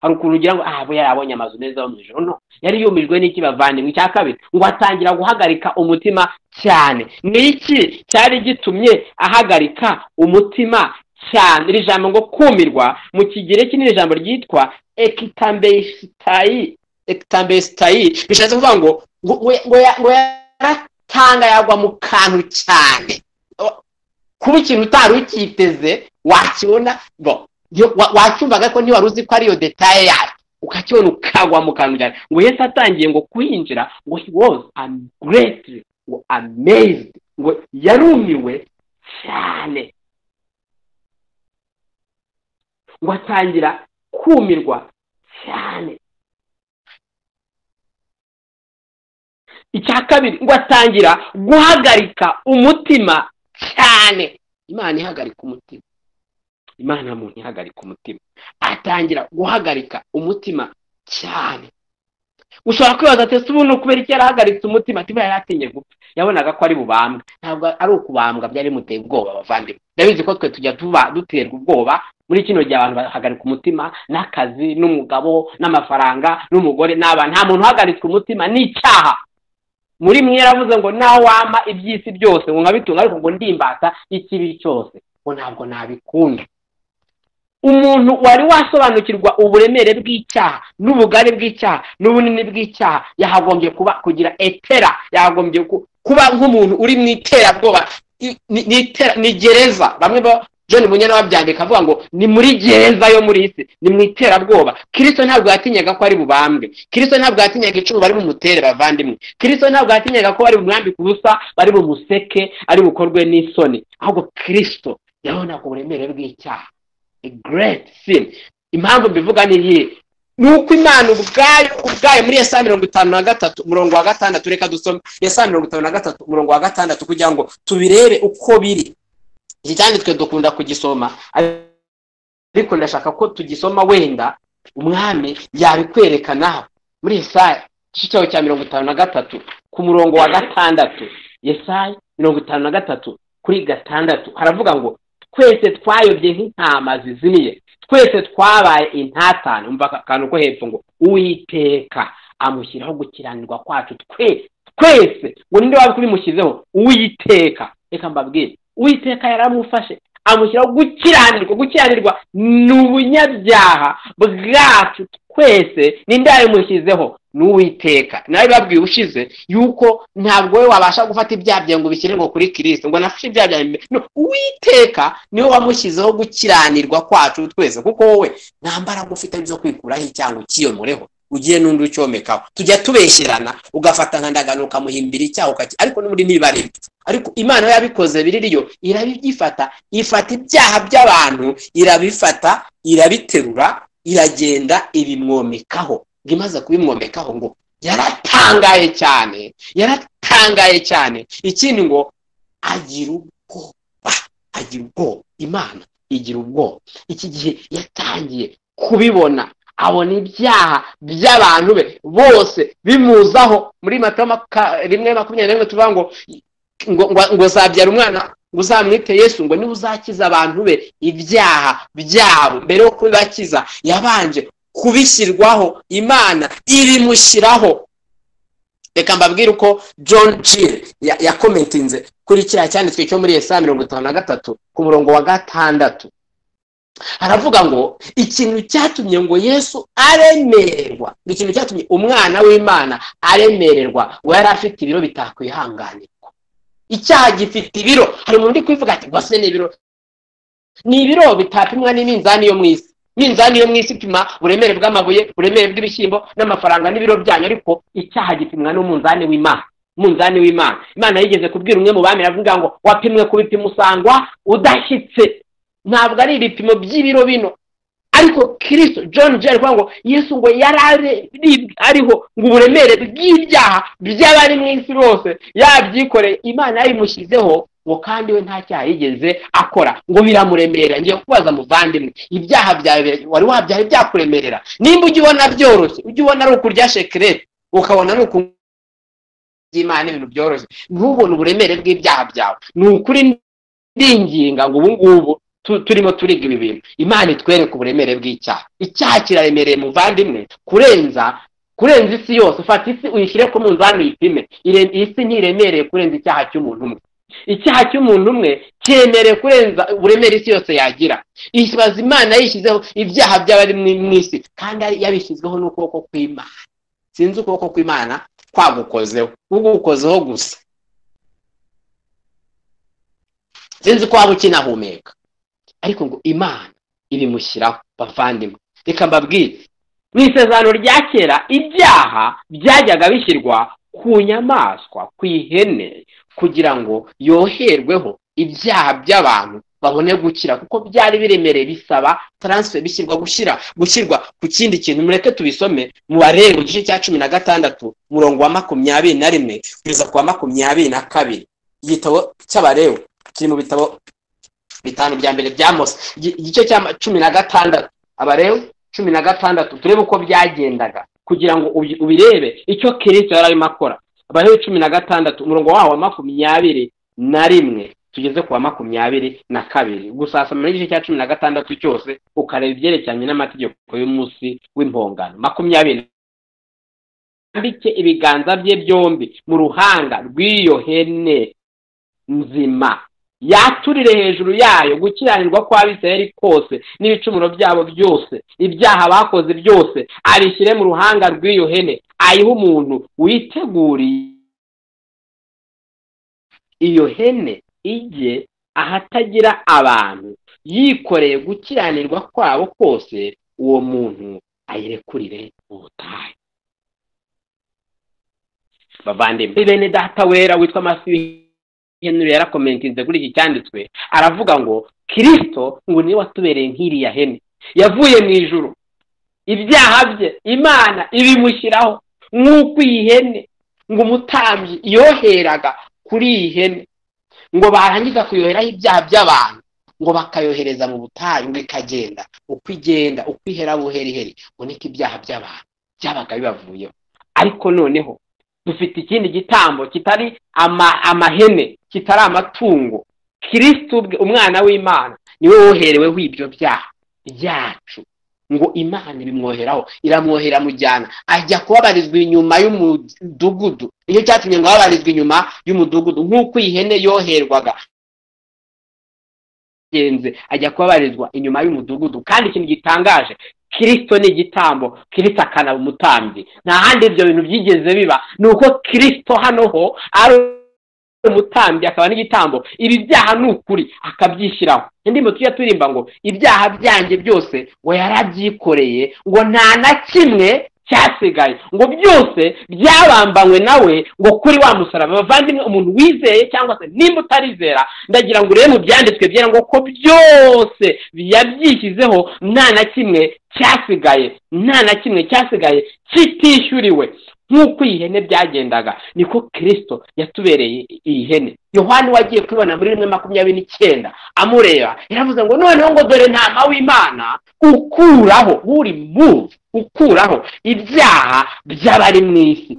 hari ukuntu ugira ngo aha yari abonye amazu meza yo mu ijoro no yari yumijwe n'iki bavandimwe icya kabiri ngo atangira guhagarika umutima cyane ni iki cyari gitumye ahagarika umutima cyane iri jambo ngo kumirwa mu kigereki ni ijambo ryitwa ekitambesitayi ekitambesitayi bishatse kuvuga ngo ngo yaratanga yagwa mu kantu cyane kuba ikintu utari ukiteze wakibona wacyumvaga ko ntiwari uzi ko ariyo detaye yayo ukakibona ukagwa mu kantu cyane ngo yesi atangiye ngo kwinjira ngo he was greatly ngo amazed ngo yarumiwe cyane ngo atangira kumirwa cyane icya kabiri ngo atangira guhagarika umutima cyane imana ihagarika umutima imana muntu ihagarika umutima atangira guhagarika umutima cyane ushobora kwibaza ati ese ubundi kubera icyo yarahagaritse umutima ati yari atinye gupfa yabonaga ko ari bubambwe ntabwo ari ukubambwa byari bimuteye ubwoba abavandimwe ndabizi ko twe tujya tuba duterwa ubwoba muri kino gihe abantu bahagarika umutima n'akazi n'umugabo n'amafaranga n'umugore n'abana nta muntu uhagaritswe umutima ni icyaha muri mwe yaravuze ngo nawe wampa iby'isi byose ngo nkabitunga ariko ngo ndimbata ikibi cyose ngo ntabwo nabikunda umuntu wari wasobanukirwa uburemere bw'icyaha n'ubugari bw'icyaha n'ubunini bw'icyaha yahagombye kuba kugira etera yahagombye kuba nk'umuntu uri mu iterabwoba ni gereza bamwe ba john munyana babyandika avuga ngo ni muri gereza yo muri isi ni mu iterabwoba kirisito ntabwo yatinyaga ko ari bubambwe kirisito ntabwo yatinyaga icumu bari bumutere bavandimwe kirisito ntabwo yatinyaga ko bari bumwambike ubusa bari bumuseke ari bukorwe n'isoni ahubwo kirisito yabonaga uburemere bw'icyaha great sin impamvu mbivuga ni iyi ni uko imana ubwayo ubwayo muri esa mirongo itanu na gatatu umurongo wa gatandatu reka dusome esa mirongo itanu na gatatu umurongo wa gatandatu kugira ngo tubirebe uko biri iki cyane twe dukunda kugisoma ariko ndashaka ko tugisoma wenda umwami yabikwereka nawe muri esa igice cyawe cya mirongo itanu na gatatu ku murongo wa gatandatu yesaya mirongo itanu na gatatu kuri gatandatu haravuga ngo twese twayobye nk'intama zizimiye twese twabaye intatane umva aka kantu ko hepfo ngo uwiteka amushyiraho gukiranirwa kwacu twese twese ngo ninde waba kubimushyizeho uwiteka reka mbabwire uwiteka yaramufashe amushyiraho gukiranirwa gukiranirwa ni ubunyabyaha bwacu twese ninde yabimushyizeho ni uwiteka nawe babwiye ushize yuko ntabwo we wabasha gufata ibyaha byawe ngo ubishyire ngo kuri kirisito ngo nafashe ibyaha byawe no uwiteka niwe wamushyizeho gukiranirwa kwacu twese kuko wowe nta mbaraga ufite zo kwikuraho icyango ukiyomoreho ugiye n'undi ucyomekaho tujya tubesherana ugafata nka ndagano ukamuhimbira icyaha ukaki ariko n'ubundi ntibibarebe ariko imana yabikoze biririyo irabibyifata ifata ibyaha by'abantu irabifata irabiterura iragenda ibimwomekaho ngo imaze kubimwomekaho ngo yaratangaye cyane yaratangaye cyane ikindi ngo agira ubwoba agira ubwoba imana igira ubwoba iki gihe yatangiye kubibona abona ibyaha by'abantu be bose bimuzaho muri rimwe makumyabiri rimwe tuvuga ngo ngo zabyara umwana ngo uzamwite yesu ngo niba uzakiza abantu be ibyaha byabo mbere yo kubibakiza yabanje kubishyirwaho imana ibimushyiraho reka mbabwire uko john jill yakometinze kuri kiriya cyanditswe cyo muri esa mirongo itanu na gatatu ku murongo wa gatandatu haravuga ngo ikintu cyatumye ngo yesu aremererwa ngo ikintu cyatumye umwana w'imana aremererwa ngo yari afite ibiro bitakwihanganirwa icyaha gifite ibiro hari umuntu uri kubivuga ati rwose ni ibiro ni ibiro bitapimwa n'iminzani yo mu isi iminzani yo mu isi ipima uburemere bw'amabuye uburemere bw'ibishyimbo n'amafaranga n'ibiro byanyu ariko icyaha gipimwa n'umunzani w'imana umunzani w'imana imana yigeze kubwira umwe mu bami avuga ngo wapimwe ku bipimo usangwa udashyitse ntabwo ari ibipimo by'ibiro bino ariko kirisito john jeri kuvuga ngo yesu ngo yari ariho ngo uburemere bw'ibyaha by'abari mu isi bose yabyikoreye imana yabimushyizeho ngo kandi we nta cyaha yigeze akora ngo biramuremera ngiye kubaza muvandimwe ibyaha byawe wari wabyaha byakuremerera nimba ujya ubona byoroshye ujya ubona ari ukurya shekirete ukabona ari ukuntu by'imana ibintu byoroshye ntubone uburemere bw'ibyaha byawe ni ukuri ndinginga ngo ubu ngubu turimo turiga ibi bintu imana itwereka uburemere bw'icyaha icyaha kiraremereye muvandimwe kurenza kurenza isi yose ufata isi uyishyire ku munzani uyipime isi ntiremereye kurenza icyaha cy'umuntu umwe icyaha cy'umuntu umwe cyemerewe kurenza uburemere isi yose yagira ibaza imana yishyizeho ibyaha by'abari mu isi kandi yabishyizweho n'ukuboko kw'imana sinzi ukuboko kw'imana kwagukozeho ugukozeho gusa sinzi ko waba ukinahumeka ariko ngo imana ibimushyiraho bavandimwe reka mbabwire mu isezerano rya kera ibyaha byajyaga bishyirwa ku nyamaswa ku ihene kugira ngo yoherweho ibyaha by'abantu babone gukira kuko byari biremereye bisaba taransife bishyirwa gushyira gushyirwa ku kindi kintu mureke tubisome mu barenga igice cya cumi na gatandatu umurongo wa makumyabiri na rimwe kugeza ku wa makumyabiri na kabiri igitabo cy'abarewe kiri mu bitabo bitanu bya mbere bya mose igice cya cumi na gatandatu abarewe cumi na gatandatu turebe uko byagendaga kugira ngo ubirebe icyo kirisito yari arimo akora abarewe cumi na gatandatu umurongo wawo wa makumyabiri na rimwe tugeze ku wa makumyabiri na kabiri gusasama igice cya cumi na gatandatu cyose ukareba ibyerekeranye n'amategeko y'umunsi w'impongano makumyabiri yambike ibiganza bye byombi mu ruhanga rw'iyo hene nzima yaturire hejuru yayo gukiranirwa kw'abisirayeli kose n'ibicumuro byabo byose ibyaha bakoze byose abishyire mu ruhanga rw'iyo hene ayiha umuntu witeguriye iyo hene ijye ahatagira abantu yikoreye gukiranirwa kwabo kose uwo muntu ayirekurire ubutayu bavandimwe bene data wera witwa masiyo henry yarakomentinze kuri iki cyanditswe aravuga ngo kirisito ngo niwe watubereye nk'iriya hene yavuye mu ijuru ibyaha bye imana ibimushyiraho nk'uko iyi hene ngo umutambyi yoheraga kuri iyi hene ngo barangiza kuyoheraho ibyaha by'abantu ngo bakayohereza mu butayu ngo ikagenda uko igenda uko ihera buheriheri ngo niko ibyaha by'abantu byabaga bibavuyeho ariko noneho dufite ikindi gitambo kitari ama- amahene kitari amatungo kirisiti umwana w'imana niwe wohereweho ibyo byaha byacu ngo imana ibimwoheraho iramwohera mujyana ajya kubabarizwa inyuma y'umudugudu nicyo cyatumye ngo ababarizwe inyuma y'umudugudu nk'uko iyi hene yoherwaga agenze ajya kubabarizwa inyuma y'umudugudu kandi ikintu gitangaje kirisito ni igitambo kirisito akanaba umutambyi nta handi ibyo bintu byigeze biba ni uko kirisito hano ho ari umutambyi akaba n'igitambo ibi byaha ni ukuri akabyishyiraho indirimbo tujya turirimba ngo ibyaha byanjye byose ngo yarabyikoreye ngo nta na kimwe cyasigaye ngo byose byabambanywe nawe ngo kuri wa musaraba bavandimwe umuntu wizeye cyangwa se nimba utarizera ndagira ngo urebe mu byanditswe byera ngo ko byose yabyishyizeho nta na kimwe cyasigaye nta na kimwe cyasigaye kitishyuriwe nk'uko iyi hene byagendaga niko kirisito yatubereye iyi hene yohani wagiye kubibona muri rimwe makumyabiri n'icyenda amureba yaravuze ngo noneho ngo dore ntama w'imana ukuraho uri muvu ukuraho ibyaha by'abari mu isi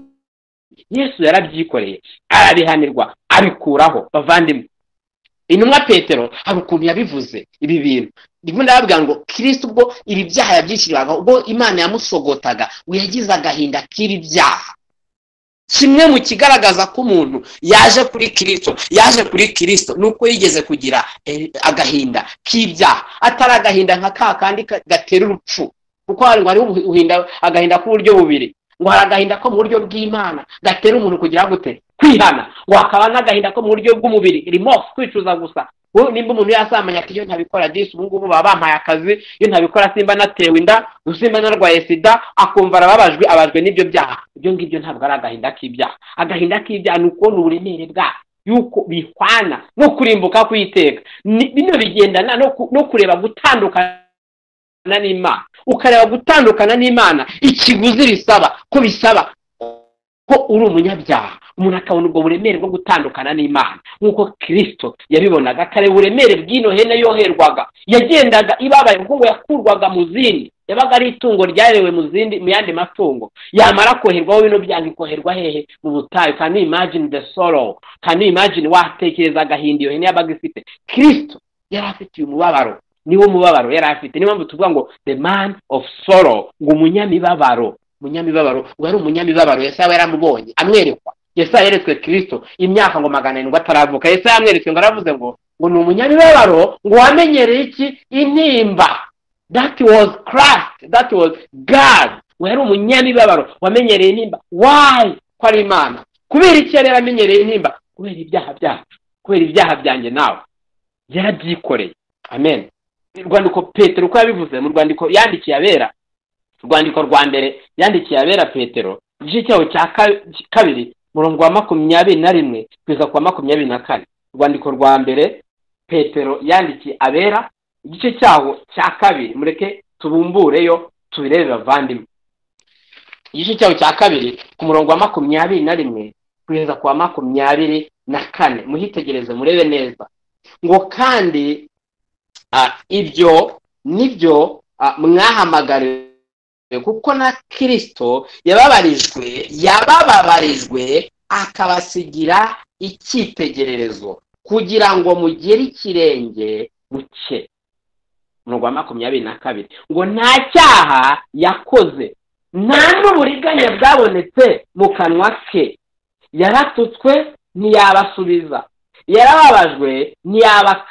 yesu yarabyikoreye arabihanirwa abikuraho bavandimwe intumwa petero hari ukuntu yabivuze ibi bintu ndimo ndababwira ngo kirisiti ubwo ibi byaha yabyishyuriraga ubwo imana yamusogotaga ngo yagize agahinda k'ibi byaha kimwe mu kigaragaza ko umuntu yaje kuri kirisito yaje kuri kirisito ni uko yigeze kugira eh, agahinda k'ibyaha atari agahinda nka ka kandi ka- gatera urupfu kuko hari ngo hariho ubu- uhinda- agahinda k'uburyo bubiri ngo hari agahinda ko mu buryo bw'imana gatera umuntu kugira gute kwihana ngo hakaba n'agahinda ko mu buryo bw'umubiri remorse kwicuza gusa ubu nimba umuntu yasambanya ati iyo ntabikora disi ubu ngubu baba bampaye akazi iyo ntabikora simba natewe inda simba narwaye sida akumva arababajwe abajwe n'ibyo byaha ibyo ngibyo ntabwo ari agahinda k'ibyaha agahinda k'ibyaha ni ukubona uburemere bwaho yuko bihwana no kurimbuka kw'iteka Ni- bino bigendana no ku- no kureba gutandukana gutandukana n'imana ukareba gutandukana n'imana ikiguzi bisaba ko bisaba ko uri umunyabyaha umuntu akabona ubwo buremere bwo gutandukana n'imana nk'uko kirisito yabibonaga akareba uburemere bw'ino hene yoherwaga yagendaga ibabaye kuko ngo yakurwaga mu zindi yabaga ari itungo ryarewe mu zindi mu yandi matungo yamara koherwaho bino byaha ikoherwa hehe mu butayu can you imagine the sorrow can you imagine watekereza agahinda iyo hene yabaga ifite kirisito yari afitiye umubabaro niwo mubabaro yari afite niyo mpamvu tuvuga ngo the man of sorrow ngo umunyamibabaro umunyamibabaro ngo yari umunyamibabaro yesaya yaramubonye amwerekwa yesaya yeretswe kirisito imyaka ngo magana arindwi ataravuka yesaya yamweretswe ngo aravuze ngo ngo ni umunyamibabaro ngo wamenyereye iki intimba that was christ that was god ngo yari umunyamibabaro wamenyereye intimba why ko ari imana kubera iki yari yaramenyereye intimba kubera ibyaha byacu kubera ibyaha byanjye nawe yarabyikoreye amen urwandiko petero uko yabivuze mu rwandiko yandikiye abera urwandiko rwa mbere yandikiye abera petero igice cyaho cya ka- kabiri murongo wa makumyabiri na rimwe kugeza ku wa makumyabiri na kane urwandiko rwa mbere petero yandikiye abera igice cyaho cya kabiri mureke tubumbureyo tubirebe bavandimwe igice cyaho cya kabiri ku murongo wa makumyabiri na rimwe kugeza ku wa makumyabiri na kane muhitegereze murebe neza ngo kandi Ah, ibyo nibyo ah, mwahamagariwe kuko na kirisito yababarijwe yabababarijwe akabasigira icyitegererezo kugira ngo mugere ikirenge buke umurongo wa makumyabiri na kabiri ngo nta cyaha yakoze nta n'uburiganya bwabonetse mu kanwa ke yaratutswe ntiyabasubiza yarababajwe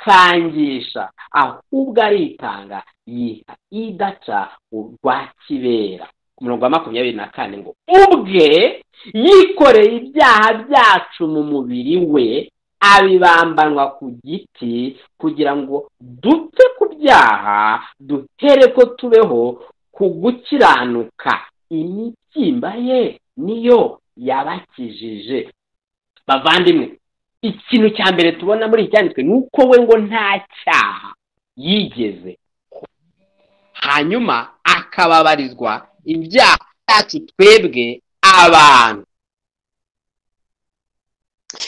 ntiyabakangisha ahubwo aritanga yiha idaca urwa kibera ku murongo wa makumyabiri na kane ngo ubwe yikoreye ibyaha byacu mu mubiri we abibambanwa ku giti kugira ngo dupfe ku byaha duhere ko tubeho ku gukiranuka imibyimba ye niyo yabakijije bavandimwe ikintu cya mbere tubona muri iki cyanditswe ni uko we ngo nta cyaha yigeze hanyuma akababarizwa ibyaha byacu twebwe abantu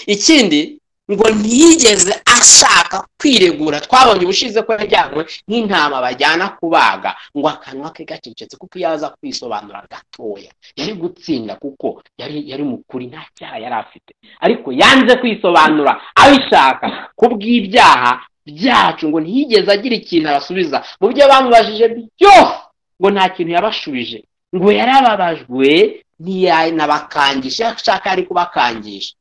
ikindi ngo ntiyigeze ashaka kwiregura twabonye ubushize ko yajyanywe nk'intama bajyana kubaga ngo akanwa ke gacecetse kuko iyo aza kwisobanura gatoya yari gutsinda kuko yari yari mukuri nta cyaha yari afite ariko yanze kwisobanura abishaka kubw'ibyaha byacu ngo ntiyigeze agira ikintu abasubiza mu byo bamubajije byose ngo nta kintu yabashubije ngo yarababajwe ntiyanabakangisha ashaka ari kubakangisha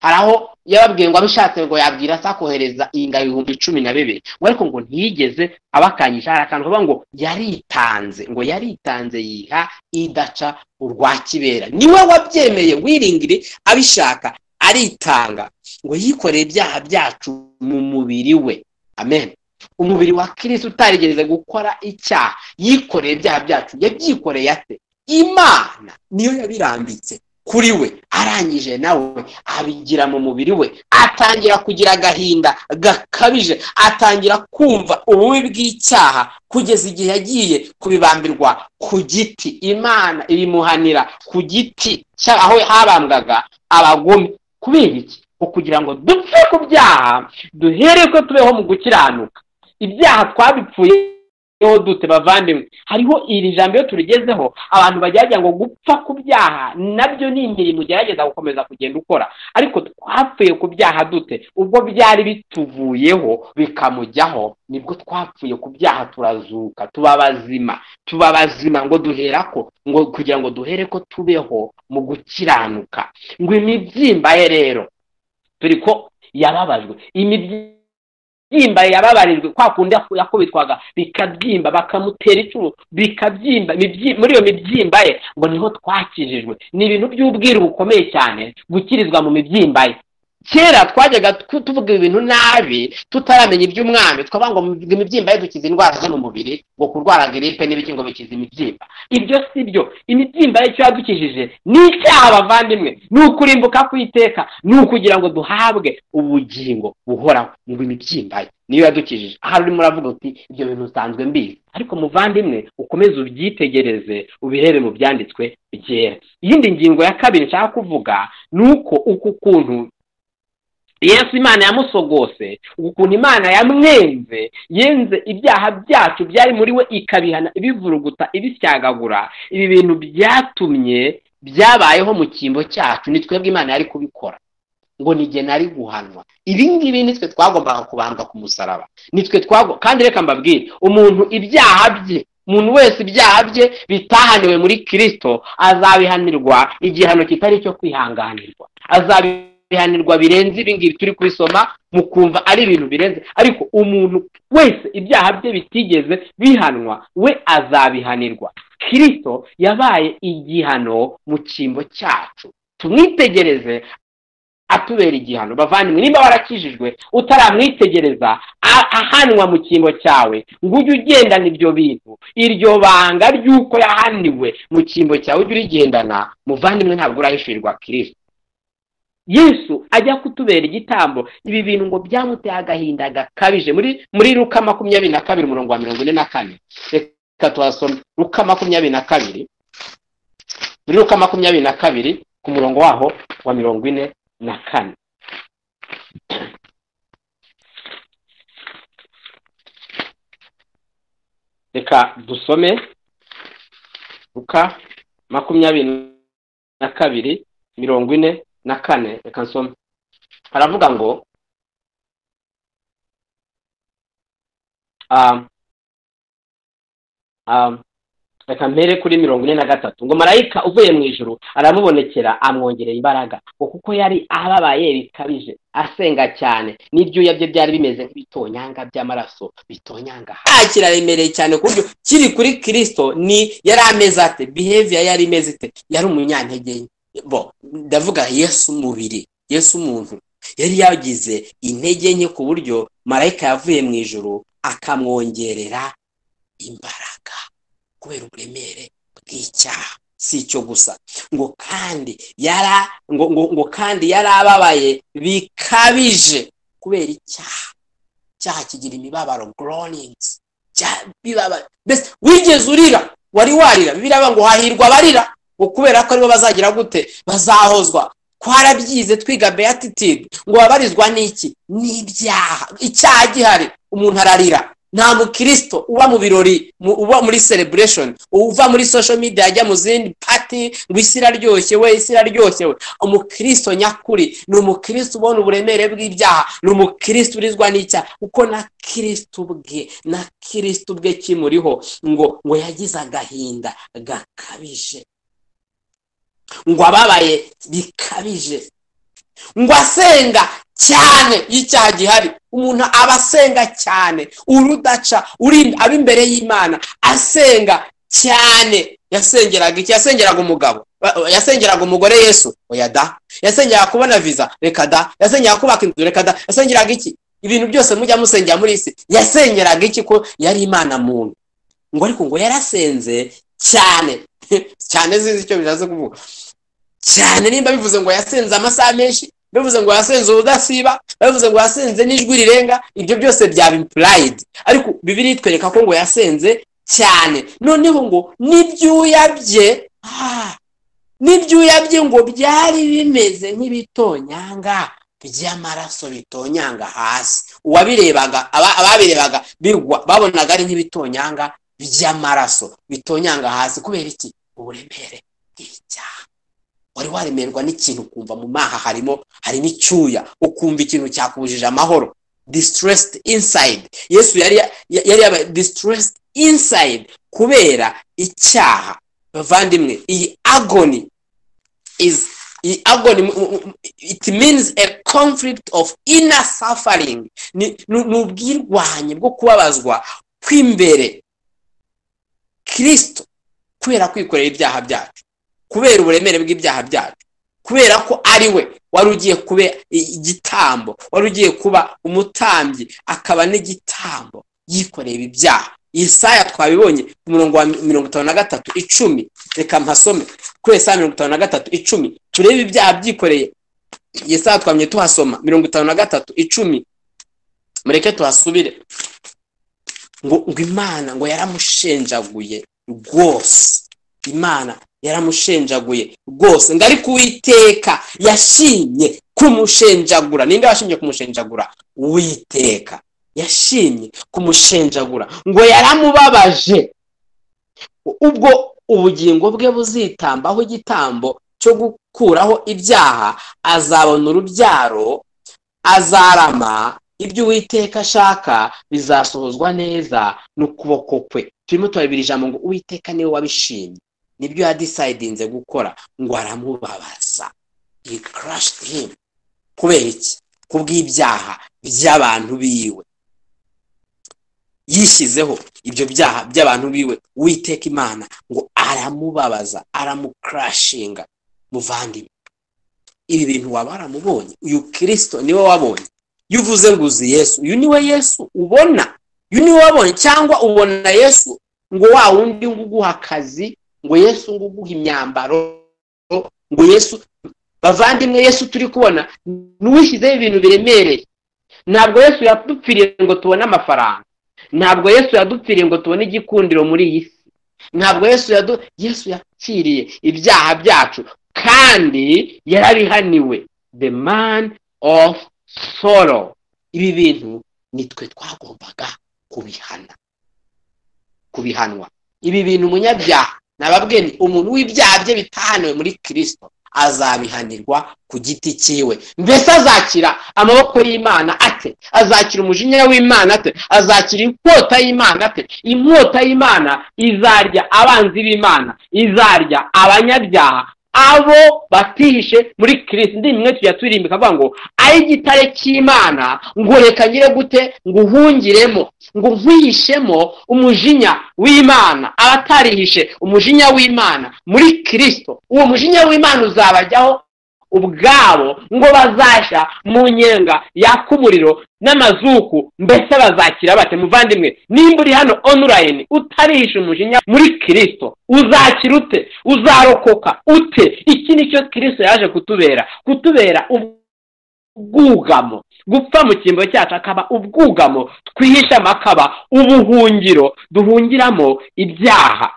hari aho yababwiye ngo abishatse ngo yabwira asakohereza inda ibihumbi cumi na bibiri ngo ariko ngo ntiyigeze abakangisha hari akantu kavuga ngo yaritanze ngo yaritanze yiha idaca urwa kibera niwe wabyemeye wiringire abishaka aritanga ngo yikoreye ibyaha byacu mu mubiri we amen umubiri wa kirisi utarigeze gukora icyaha yikoreye ibyaha byacu yabyikoreye ate imana niyo yabirambitse kuri we arangije nawe abigira mu mubiri we atangira kugira agahinda gakabije atangira kumva ububi bw'icyaha kugeza igihe yagiye kubibambirwa ku giti imana ibimuhanira ku giti aho habambwaga abagome kubera iki kugira ngo dupfe ku byaha duhere ko tubeho mu gukiranuka ibyaha twabipfuye niho dute bavandimwe hariho iri jambo iyo turigezeho abantu bagerageza ngo gupfa ku byaha nabyo ni imirimo ugerageza gukomeza kugenda ukora ariko twapfuye ku byaha dute ubwo byari bituvuyeho bikamujyaho nibwo twapfuye ku byaha turazuka tuba bazima tuba bazima ngo duhera ko ngo kugira ngo duhere ko tubeho mu gukiranuka ngo imibyimba ye rero turi ko yababajwe imibyimba byimba yababarijwe kwa kundi yakubitwaga bikabyimba bakamutera icumu bikabyimba muri iyo mibyimba ye ngo niho twakijijwe ni ibintu by'ubwiru bukomeye cyane gukirizwa mu mibyimba ye kera twajyaga tuvuga ibintu nabi tutaramenya iby'umwami twaba ngo imibyimba ye dukiza indwara zo mu mubiri ngo kurwara giripe n'ibiki ngo bikiza imibyimba ibyo si byo imibyimba ye icyo yadukijije ni icyaha bavandimwe ni ukurimbuka kwiteka ni ukugira ngo duhabwe ubugingo buhoraho ngo imibyimba ye niyo yadukijije ahari urimo uravuga uti ibyo bintu usanzwe mbizi ariko muvandimwe ukomeze ubyitegereze ubirebe mu byanditswe byera iyindi ngingo ya kabiri nshaka kuvuga ni uko uku kuntu yesu imana yamusogose ukuntu imana yamwenze yenze ibyaha byacu byari muri we ikabihana ibivuruguta ibisyagagura ibi bintu byatumye byabayeho mu cyimbo cyacu ni twebwe imana yari kubikora ngo nige nari guhanwa ibi ngibi nitwe twagombaga kubambwa ku musaraba nitwe twagomba kandi reka mbabwire umuntu ibyaha bye umuntu wese ibyaha bye bitahaniwe muri kirisito azabihanirwa igihano kitari icyo kwihanganirwa azabi bihanirwa birenze ibingibi turi kubisoma mukumva ari ibintu birenze ariko umuntu wese ibyaha bye bitigeze bihanwa we azabihanirwa kirisito yabaye igihano mu cyimbo cyacu tumwitegereze atubera igihano bavandimwe niba warakijijwe utaramwitegereza ahanwa mu cyimbo cyawe ngo ujye ugendana ibyo bintu iryo banga ry'uko yahaniwe mu cyimbo cyawe ujye urigendana muvandimwe ntabwo urahishurirwa kirisito yesu ajya kutubera igitambo ibi bintu ngo byamuteye agahinda gakabije muri muri ruka makumyabiri na kabiri umurongo wa mirongo ine na kane reka tuhasome ruka makumyabiri na kabiri muri ruka makumyabiri na kabiri ku murongo waho wa mirongo ine na kane reka dusome ruka makumyabiri na kabiri mirongo ine na kane reka nsome haravuga ngo reka mpere kuri mirongo ine na gatatu ngo marayika uvuye mu ijoro aramubonekera amwongereye imbaraga ngo kuko yari ababaye bikabije asenga cyane n'ibyuya bye byari bimeze nk'ibitonyanga by'amaraso bitonyanga hasi kiraremereye cyane ku buryo kiri kuri kirisito ni yari ameze ate biheviya yari imeze ite yari umunyantegenye bo ndavuga yesu umubiri yesu umuntu yari yagize intege nke ku buryo marayika yavuye mu ijoro akamwongerera imbaraga kubera uburemere bw'icyaha si icyo gusa ngo kandi yara ngo ngo ngo kandi yari ababaye bikabije kubera icyaha icyaha kigira imibabaro groanings mbese wigeze urira wari warira bibiri ngo hahirwa abarira kubera ko aribo bazagira gute bazahozwa twarabyize twiga beyatitidi ngo wabarizwa n'iki n'ibyaha icyaha gihari umuntu ararira nta mukirisito uba mu birori uba muri sereburesheni uva muri sosho media ajya mu zindi pati ngo isi iraryoshye we isi iraryoshye we umukirisito nyakuri ni umukirisito ubona uburemere bw'ibyaha ni umukirisito urizwa n'icyaha kuko na kirisito ubwe na kirisito ubwe kimuriho ngo ngo yagize agahinda gakabije ngo ababaye bikabije ngo asenga cyane y'icyaha gihari umuntu aba asenga cyane urudaca aba imbere y'imana asenga cyane yasengeraga iki yasengeraga umugabo yasengeraga umugore yesu oya da yasengeraga kubona viza reka da yasengeraga kubaka inzu reka da yasengeraga iki ibintu byose mujya musengera muri isi yasengeraga iki ko yari imana muntu ngo ariko ngo yarasenze cyane cyane zizi icyo bishatse kuvuga cyane nimba bivuze ngo yasenze amasaha menshi bivuze ngo yasenze ubudasiba bivuze ngo yasenze n'ijwi rirenga ibyo byose byaba impurayidi ariko bibiri itwereka ko ngo yasenze cyane noneho ngo n'ibyuya bye n'ibyuya bye ngo byari bimeze nk'ibitonyanga by'amaraso bitonyanga hasi uwabirebaga ababirebaga bigwa babonaga ari nk'ibitonyanga by'amaraso bitonyanga hasi kubera iki uburemere bw'icyaha wari waremerwa n'ikintu ukumva mu maha harimo harimo icyuya ukumva ikintu cyakubujije amahoro disitiresi insayidi yesu yari yabaye disitiresi insayidi kubera icyaha bavandimwe iyi agoni izi iyi agoni it means a conflict of inner suffering ni ubwirwanye bwo kubabazwa kw'imbere kirisito kubera kwikorera ibyaha byacu kubera uburemere bw'ibyaha byacu kubera ko ari we wari ugiye kuba igitambo wari ugiye kuba umutambyi akaba n'igitambo yikoreye ibyaha iyi saya twabibonye ku murongo wa mirongo itanu na gatatu icumi reka mpasome kuri iyo saa mirongo itanu na gatatu icumi turebe ibyaha byikoreye iyi saya twamye tuhasoma mirongo itanu na gatatu icumi mureke tuhasubire ngo imana ngo yaramushenjaguye rwose imana yaramushenjaguye rwose ngo ariko uwiteka yashimye kumushenjagura ninde washinzwe kumushenjagura uwiteka yashimye kumushenjagura ngo yaramubabaje ubwo ubugingo bwe buzitambaho igitambo cyo gukuraho ibyaha azabona urubyaro azarama ibyo uwiteka ashaka bizasohozwa neza n'ukuboko kwe turimo turabira ijambo ngo uwiteka niwe wabishimye nibyo yadisayidinze gukora ngo aramubabaza iyi karashiti hini kubera iki kubw'ibyaha by'abantu biwe yishyizeho ibyo byaha by'abantu biwe witeka imana ngo aramubabaza aramukarashinga muvandimwe ibi bintu waba waramubonye uyu kirisito niwe wabonye iyo uvuze ngo uzi yesu uyu niwe yesu ubona uyu niwe wabonye cyangwa ubona yesu ngo wa wundi ngo uguha akazi ngo yesu ngo uguhe imyambaro ngo yesu bavandimwe yesu turi kubona n'uwishyizeho ibintu biremereye ntabwo yesu yadupfiriye ngo tubone amafaranga ntabwo yesu yadupfiriye ngo tubone igikundiro muri iyi si ntabwo yesu yadu yesu yapfiriye ibyaha byacu kandi yarabihaniwe the man of sorrow ibi bintu nitwe twagombaga kubihana kubihanwa ibi bintu umunyabyaha nababwene umuntu w'ibyaha bye bitahaniwe muri kirisito azabihanirwa ku giti cyiwe mbese azakira amaboko y'imana ate azakira umujinya w'imana ate azakira inkota y'imana ate inkota y'imana izarya abanzi b'imana izarya abanyabyaha abo batihishe muri kirisito indi mwe tujya turirimba ikavuga ngo ay'igitare cy'imana ngo reka ngire gute ngo uhungiremo ngo nkwihishemo umujinya w'imana abatarihishe umujinya w'imana muri kirisito uwo mujinya w'imana uzabajyaho ubwabo ngo bazashya mu nyenga yaka umuriro n'amazuku mbese bazakira bate muvandimwe nimba uri hano onurayini utarihisha umujinya muri kirisito uzakira ute uzarokoka ute iki nicyo kirisito yaje kutubera kutubera ubwugamo gupfa mu cyimbo cyacu akaba ubwugamo twihishamo akaba ubuhungiro duhungiramo ibyaha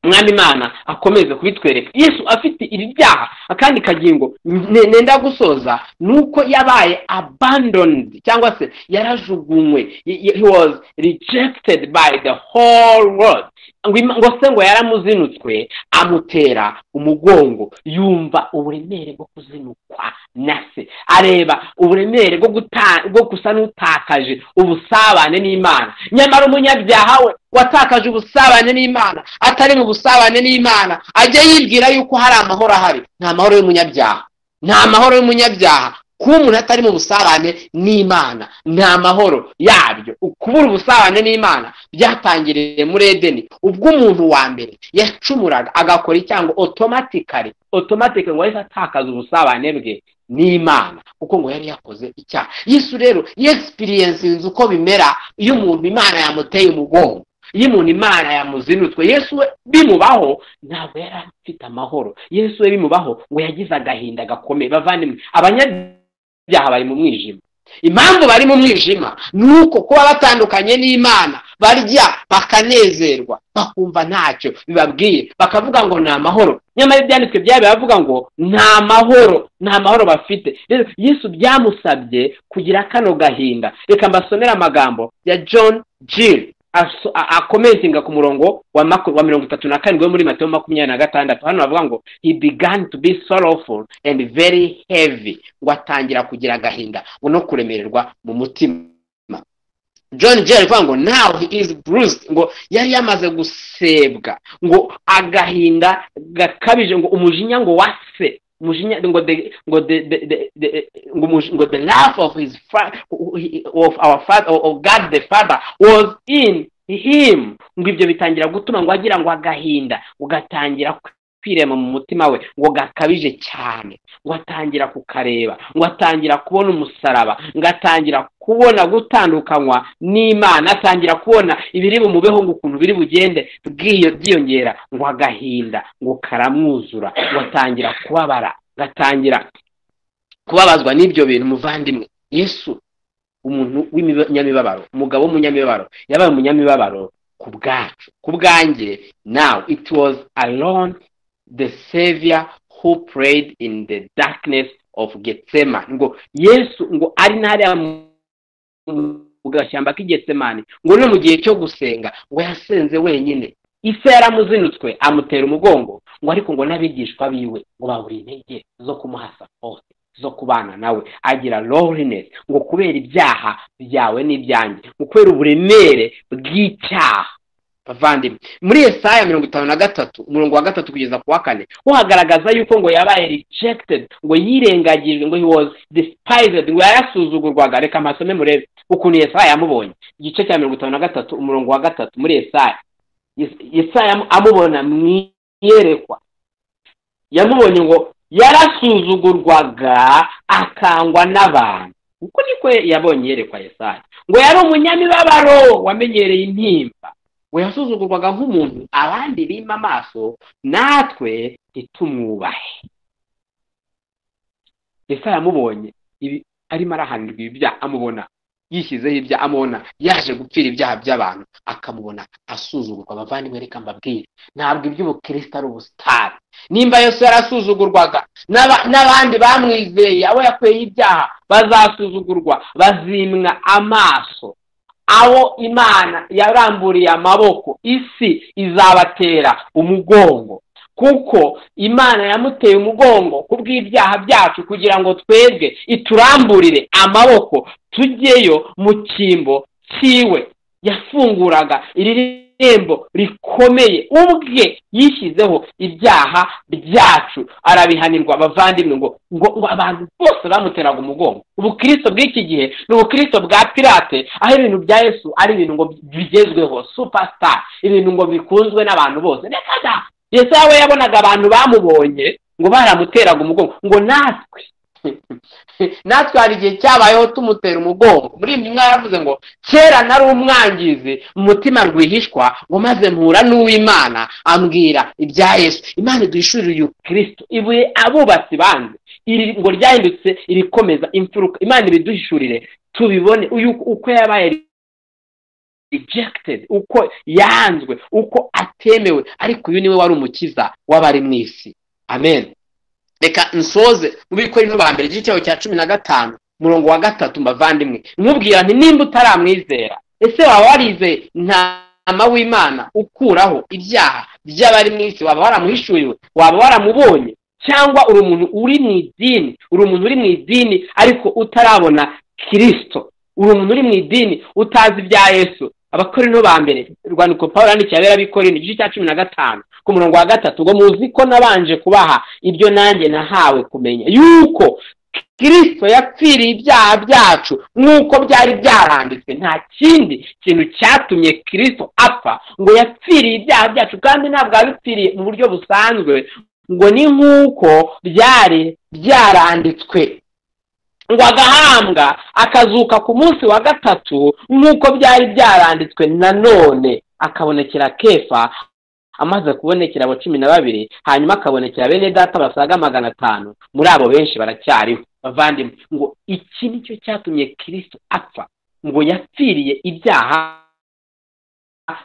umwami imana akomeze kubitwereka yesu afite ibi byaha akandi kagingo ne- nenda gusoza ni uko yabaye abandoned cyangwa se yarajugunywe He- he was rejected by the whole world ngo Ima- ngo se ngo yaramuzinutswe amutera umugongo yumva uburemere bwo kuzinukwa na se areba uburemere bwo guta- bwo gusa n'utakaje ubusabane n'imana nyamara umunyabyaha we watakaje ubusabane n'imana atari mu busabane n'imana ajya yibwira yuko hari amahoro ahari nta mahoro y'umunyabyaha nta mahoro y'umunyabyaha kuba umuntu atari mu busabane n'imana nta mahoro yabyo kubura ubusabane n'imana byatangiriye muri edeni ubwo umuntu wa mbere yacumuraga agakora icyango otomatikari otomatikari ngo yahise atakaza ubusabane bwe n'imana kuko ngo yari yakoze icyaha yesu rero yegisipiyensinze uko bimera iyo umuntu imana yamuteye umugongo iyo umuntu imana yamuzinutwe yesu we bimubaho ntabwo yari afite amahoro yesu we bimubaho ngo yagize agahinda gakomeye bavandimwe abanyabyaha bari mu mwijima impamvu bari mu mwijima ni uko kuba batandukanye n'imana barya bakanezerwa bakumva ntacyo bibabwiye bakavuga ngo ni amahoro nyamara ibyanditswe byabo biravuga ngo nta mahoro nta mahoro bafite rero yesu byamusabye kugira kano gahinda reka mbasomere amagambo ya john jill aso- a- akomezinga ku murongo wa maku- wa mirongo itatu na karindwi wo muri matayo makumyabiri na gatandatu hano bavuga ngo he began to be sorrowful and very heavy ngo atangira kugira agahinda ngo no kuremererwa mu mutima john jerry avuga ngo now he is bruised ngo yari yamaze gusebwa ngo agahinda gakabije ngo umujinya ngo wase umujinya ngo the ngo the the, the, the ngo umuji- ngo the love of his fa- of our father of God the father was in him ngo ibyo bitangira gutuma ngo agira ngo agahinda ngo gatangira kwirema mu mutima we ngo gakabije cyane ngo atangira kukareba ngo atangira kubona umusaraba ngo atangira kubona gutandukanywa n'imana atangira kubona ibiri bumubeho ngo ukuntu biri bugende bwiyo- byiyongera ngo agahinda ngo karamwuzura ngo atangira kubabara gatangira kubabazwa n'ibyo bintu muvandimwe yesu umuntu w'umunyamibabaro umugabo w'umunyamibabaro yabaye umunyamibabaro ku bwacu ku bwanjye now it was alone the savior who prayed in the darkness of getsema ngo yesu ngo ari n'ariya mu gashyamba k'igetsemani ngo no mu gihe cyo gusenga ngo yasenze wenyine ise yaramuzinutswe amutera umugongo ngo ariko ngo n'abigishwa biwe ngo babura intege zo kumuhasa hose zo kubana nawe agira loneliness ngo kubera ibyaha byawe n'ibyanjye ngo kubera uburemere bw'icyaha bavandimwe muri Yesaya mirongo itanu na gatatu umurongo wa gatatu kugeza ku wa kane ho hagaragaza yuko ngo yabaye rejected ngo yirengagijwe ngo he was despised ngo yarasuzugurwaga reka mpasome murebe ukuntu Yesaya yamubonye igice cya mirongo itanu na gatatu umurongo wa gatatu muri Yesaya Yes- Yesaya amu- amubona mu iyerekwa yamubonye ngo yarasuzugurwaga akangwa n'abantu uko niko yabonye yerekwa Yesaya ngo yari umunyamibabaro wamenyereye intimba ngo yasuzugurwaga nk'umuntu abandi bima amaso natwe ntitumwubahe Yesaya amubonye ibi- arimo arahanirwa ibyaha amubona yishyizeho ibyaha amubona yaje gupfira ibyaha by'abantu akamubona asuzugurwa abavandimwe reka mbabwire ntabwo iby'ubukristo ari ubusitani nimba yesu yarasuzugurwaga n'aba- n'abandi bamwizeye abo yakuyeho ibyaha bazasuzugurwa bazimwa amaso abo imana yaramburiye amaboko isi izabatera umugongo kuko imana yamuteye umugongo ku bw'ibyaha byacu kugira ngo twebwe ituramburire amaboko tujyeyo mu cyimbo cyiwe yafunguraga iri rembo rikomeye ubwe yishyizeho ibyaha byacu arabihanirwa abavandimwe ngo ngo ngo abantu bose bamuteraga umugongo ubukristo bw'iki gihe ni ubukristo bwa pirate aho ibintu bya yesu ari ibintu ngo bigezweho superstar ibintu ngo bikunzwe n'abantu bose reka da yesu we yabonaga abantu bamubonye ngo baramuteraga umugongo ngo natwe natwe hari igihe cyabayeho tumutera umugongo muri iyi mwanya yavuze ngo kera nari umwangizi mu mutima rwihishwa ngo maze mpura n'uw'imana ambwira ibya yesu imana iduhishurira kirisito ibuye abubatsi banze iri ngo ryahindutse irikomeza imfuruka imana ibiduhishurire tubibone uyu uko yabaye rejected uko yanzwe uko ate atemewe ariko uyu niwe wari umukiza w'abari mu isi amen reka nsoze mu bikorino ba mbere igitego cya cumi na gatanu umurongo wa gatatu mbavandimwe nkubwira nti nimba utaramwizera ese waba warizeye nta mama w'imana ukuraho ibyaha by'abari mu isi waba waramuhishuriwe waba waramubonye cyangwa uri umuntu uri mu idini uri umuntu uri mu idini ariko utarabona kirisito uri umuntu uri mu idini utazi ibya yesu abakorino ba mbere urwandiko paul yandikiye abera bikorino igice cya cumi na gatanu ku murongo wa gatatu ngo muzi ko nabanje kubaha ibyo nanjye nahawe kumenya yuko kirisito yapfiriye ibyaha byacu nk'uko byari byaranditswe nta kindi kintu cyatumye kirisito apfa ngo yapfiriye ibyaha byacu kandi ntabwo yabipfiriye mu buryo busanzwe ngo ni nk'uko byari byaranditswe ngo agahambwa akazuka ku munsi wa gatatu nk'uko byari byaranditswe nanone akabonekera kefa amaze kubonekera abo cumi na babiri hanyuma akabonekera bene data basaga magana atanu muri abo benshi baracyariho bavandimwe ngo iki nicyo cyatumye kirisito apfa ngo yapfiriye ibyaha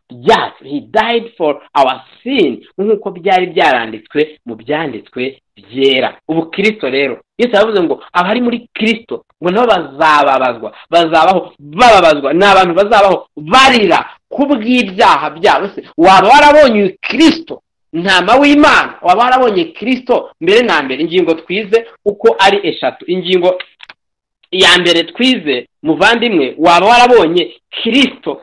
byacu he died for our sin nk'uko byari byaranditswe mu byanditswe byera ubu kirisito rero yesu yavuze ngo abari muri kirisito ngo nabo bazababazwa bazabaho bababazwa ni abantu bazabaho barira kubw'ibyaha byabo se waba warabonye kirisito ntama w'imana waba warabonye kirisito mbere na mbere ingingo twize uko ari eshatu ingingo ya mbere twize muvandimwe waba warabonye kirisito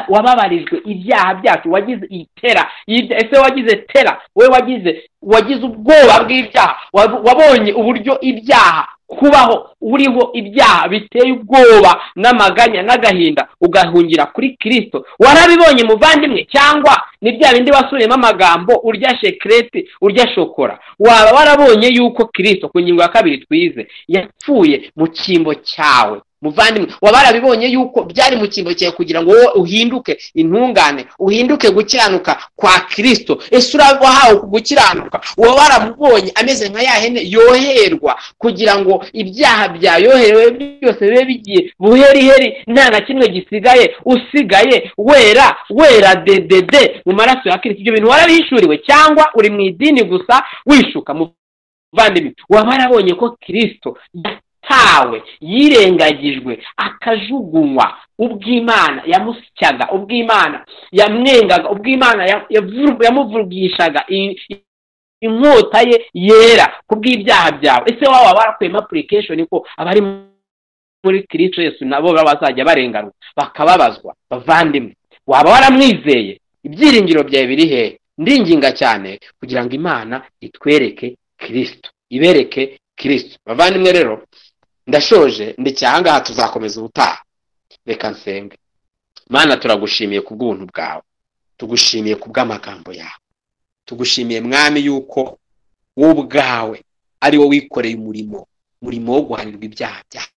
wababarijwe ibyaha byacu wagize iyi tera ese wagize tera we wagize wagize ubwoba bw'ibyaha wabonye uburyo ibyaha kubaho uriho ibyaha biteye ubwoba n'amaganya n'agahinda ugahungira kuri kirisito warabibonye muvandimwe cyangwa ni bya bindi wasubiyemo amagambo urya shekerete urya shokora waba warabonye yuko kirisito ku ngingo ya kabiri twize yapfuye mu cyimbo cyawe muvandimwe waba warabibonye yuko byari mu cyimbo cyawe kugira ngo wowe uhinduke intungane uhinduke gukiranuka kwa kirisito ese wahawe gukiranuka uba waramubonye ameze nka ya hene yoherwa kugira ngo ibyaha byayoherewe byose bibe bigiye buheriheri nta na kimwe gisigaye usigaye wera wera dedede mu maraso ya kirisito ibyo bintu warabihishuriwe cyangwa uri mu idini gusa wishuka muvandimwe waba warabonye ko kirisito tawe yirengagijwe akajugunywa ubw'imana yamusyaga ubw'imana yamwengaga ubw'imana yamuvugishaga inkota ye yera kubw'ibyaha byawe ese waba barakuyemo apurikesheni ko abari muri kirisito yesu nabo bazajya barenganwa bakababazwa bavandimwe waba waramwizeye ibyiringiro byawe biri hehe ndinginga cyane kugira ngo imana itwereke kirisito ibereke kirisito bavandimwe rero ndashoje ndicyahangaha tuzakomeza ubutaha reka nsenge mana turagushimiye ku bw'ubuntu bwawe tugushimiye ku bw'amagambo yawe tugushimiye mwami yuko wowe ubwawe ari wowe wikoreye umurimo umurimo wo guhanirwa ibyaha byawe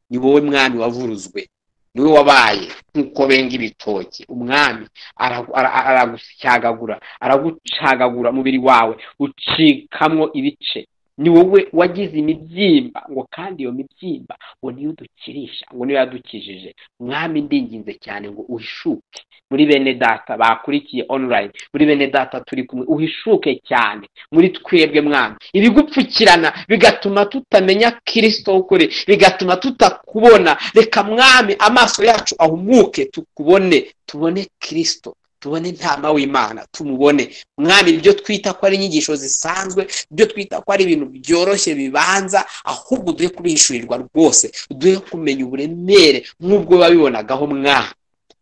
ni wowe mwami wavuruzwe niwe wabaye nk'uko benga ibitoki umwami aragusyagagura aragucagagura umubiri wawe ucikamwo ibice ni wowe wagize imibyimba ngo kandi iyo mibyimba ngo niyo udukirisha ngo niyo yadukijije mwami ndinginze cyane ngo uhishuke muri bene data bakurikiye online muri bene data turi kumwe uhishuke cyane muri twebwe mwami ibigupfukirana bigatuma tutamenya kirisito ukuri bigatuma tutakubona reka mwami amaso yacu ahumuke tukubone tubone kirisito tubone intama w'imana tumubone mwami ibyo twita ko ari inyigisho zisanzwe ibyo twita ko ari ibintu byoroshye bibanza ahubwo duhe kubihishurirwa rwose duhe kumenya uburemere nk'ubwo biba bibonagaho mwami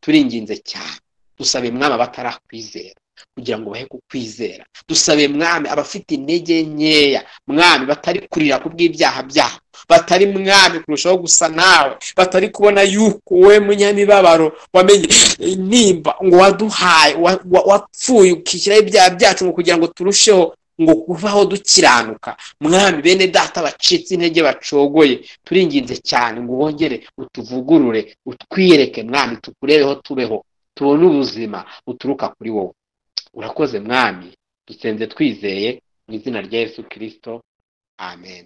turinginze cyane dusabe mwami abatarakwizera kugira ngo bahe kukwizera dusabe mwami abafite intege nkeya mwami batari kurira ku bw'ibyaha byabo batari mwami kurushaho gusa nawe batari kubona yuko wowe munyamibabaro wamenye nimba ngo waduhaye wapfuye ukishyiraho ibyaha byacu ngo kugira ngo turusheho ngo kuvaho dukiranuka mwami bene data bacitse intege bacogoye turinginze cyane ngo wongere utuvugurure utwiyereke mwami tukurebeho tubeho tubone ubuzima buturuka kuri wowe urakoze mwami dusenze twizeye mu izina rya yesu kirisito amen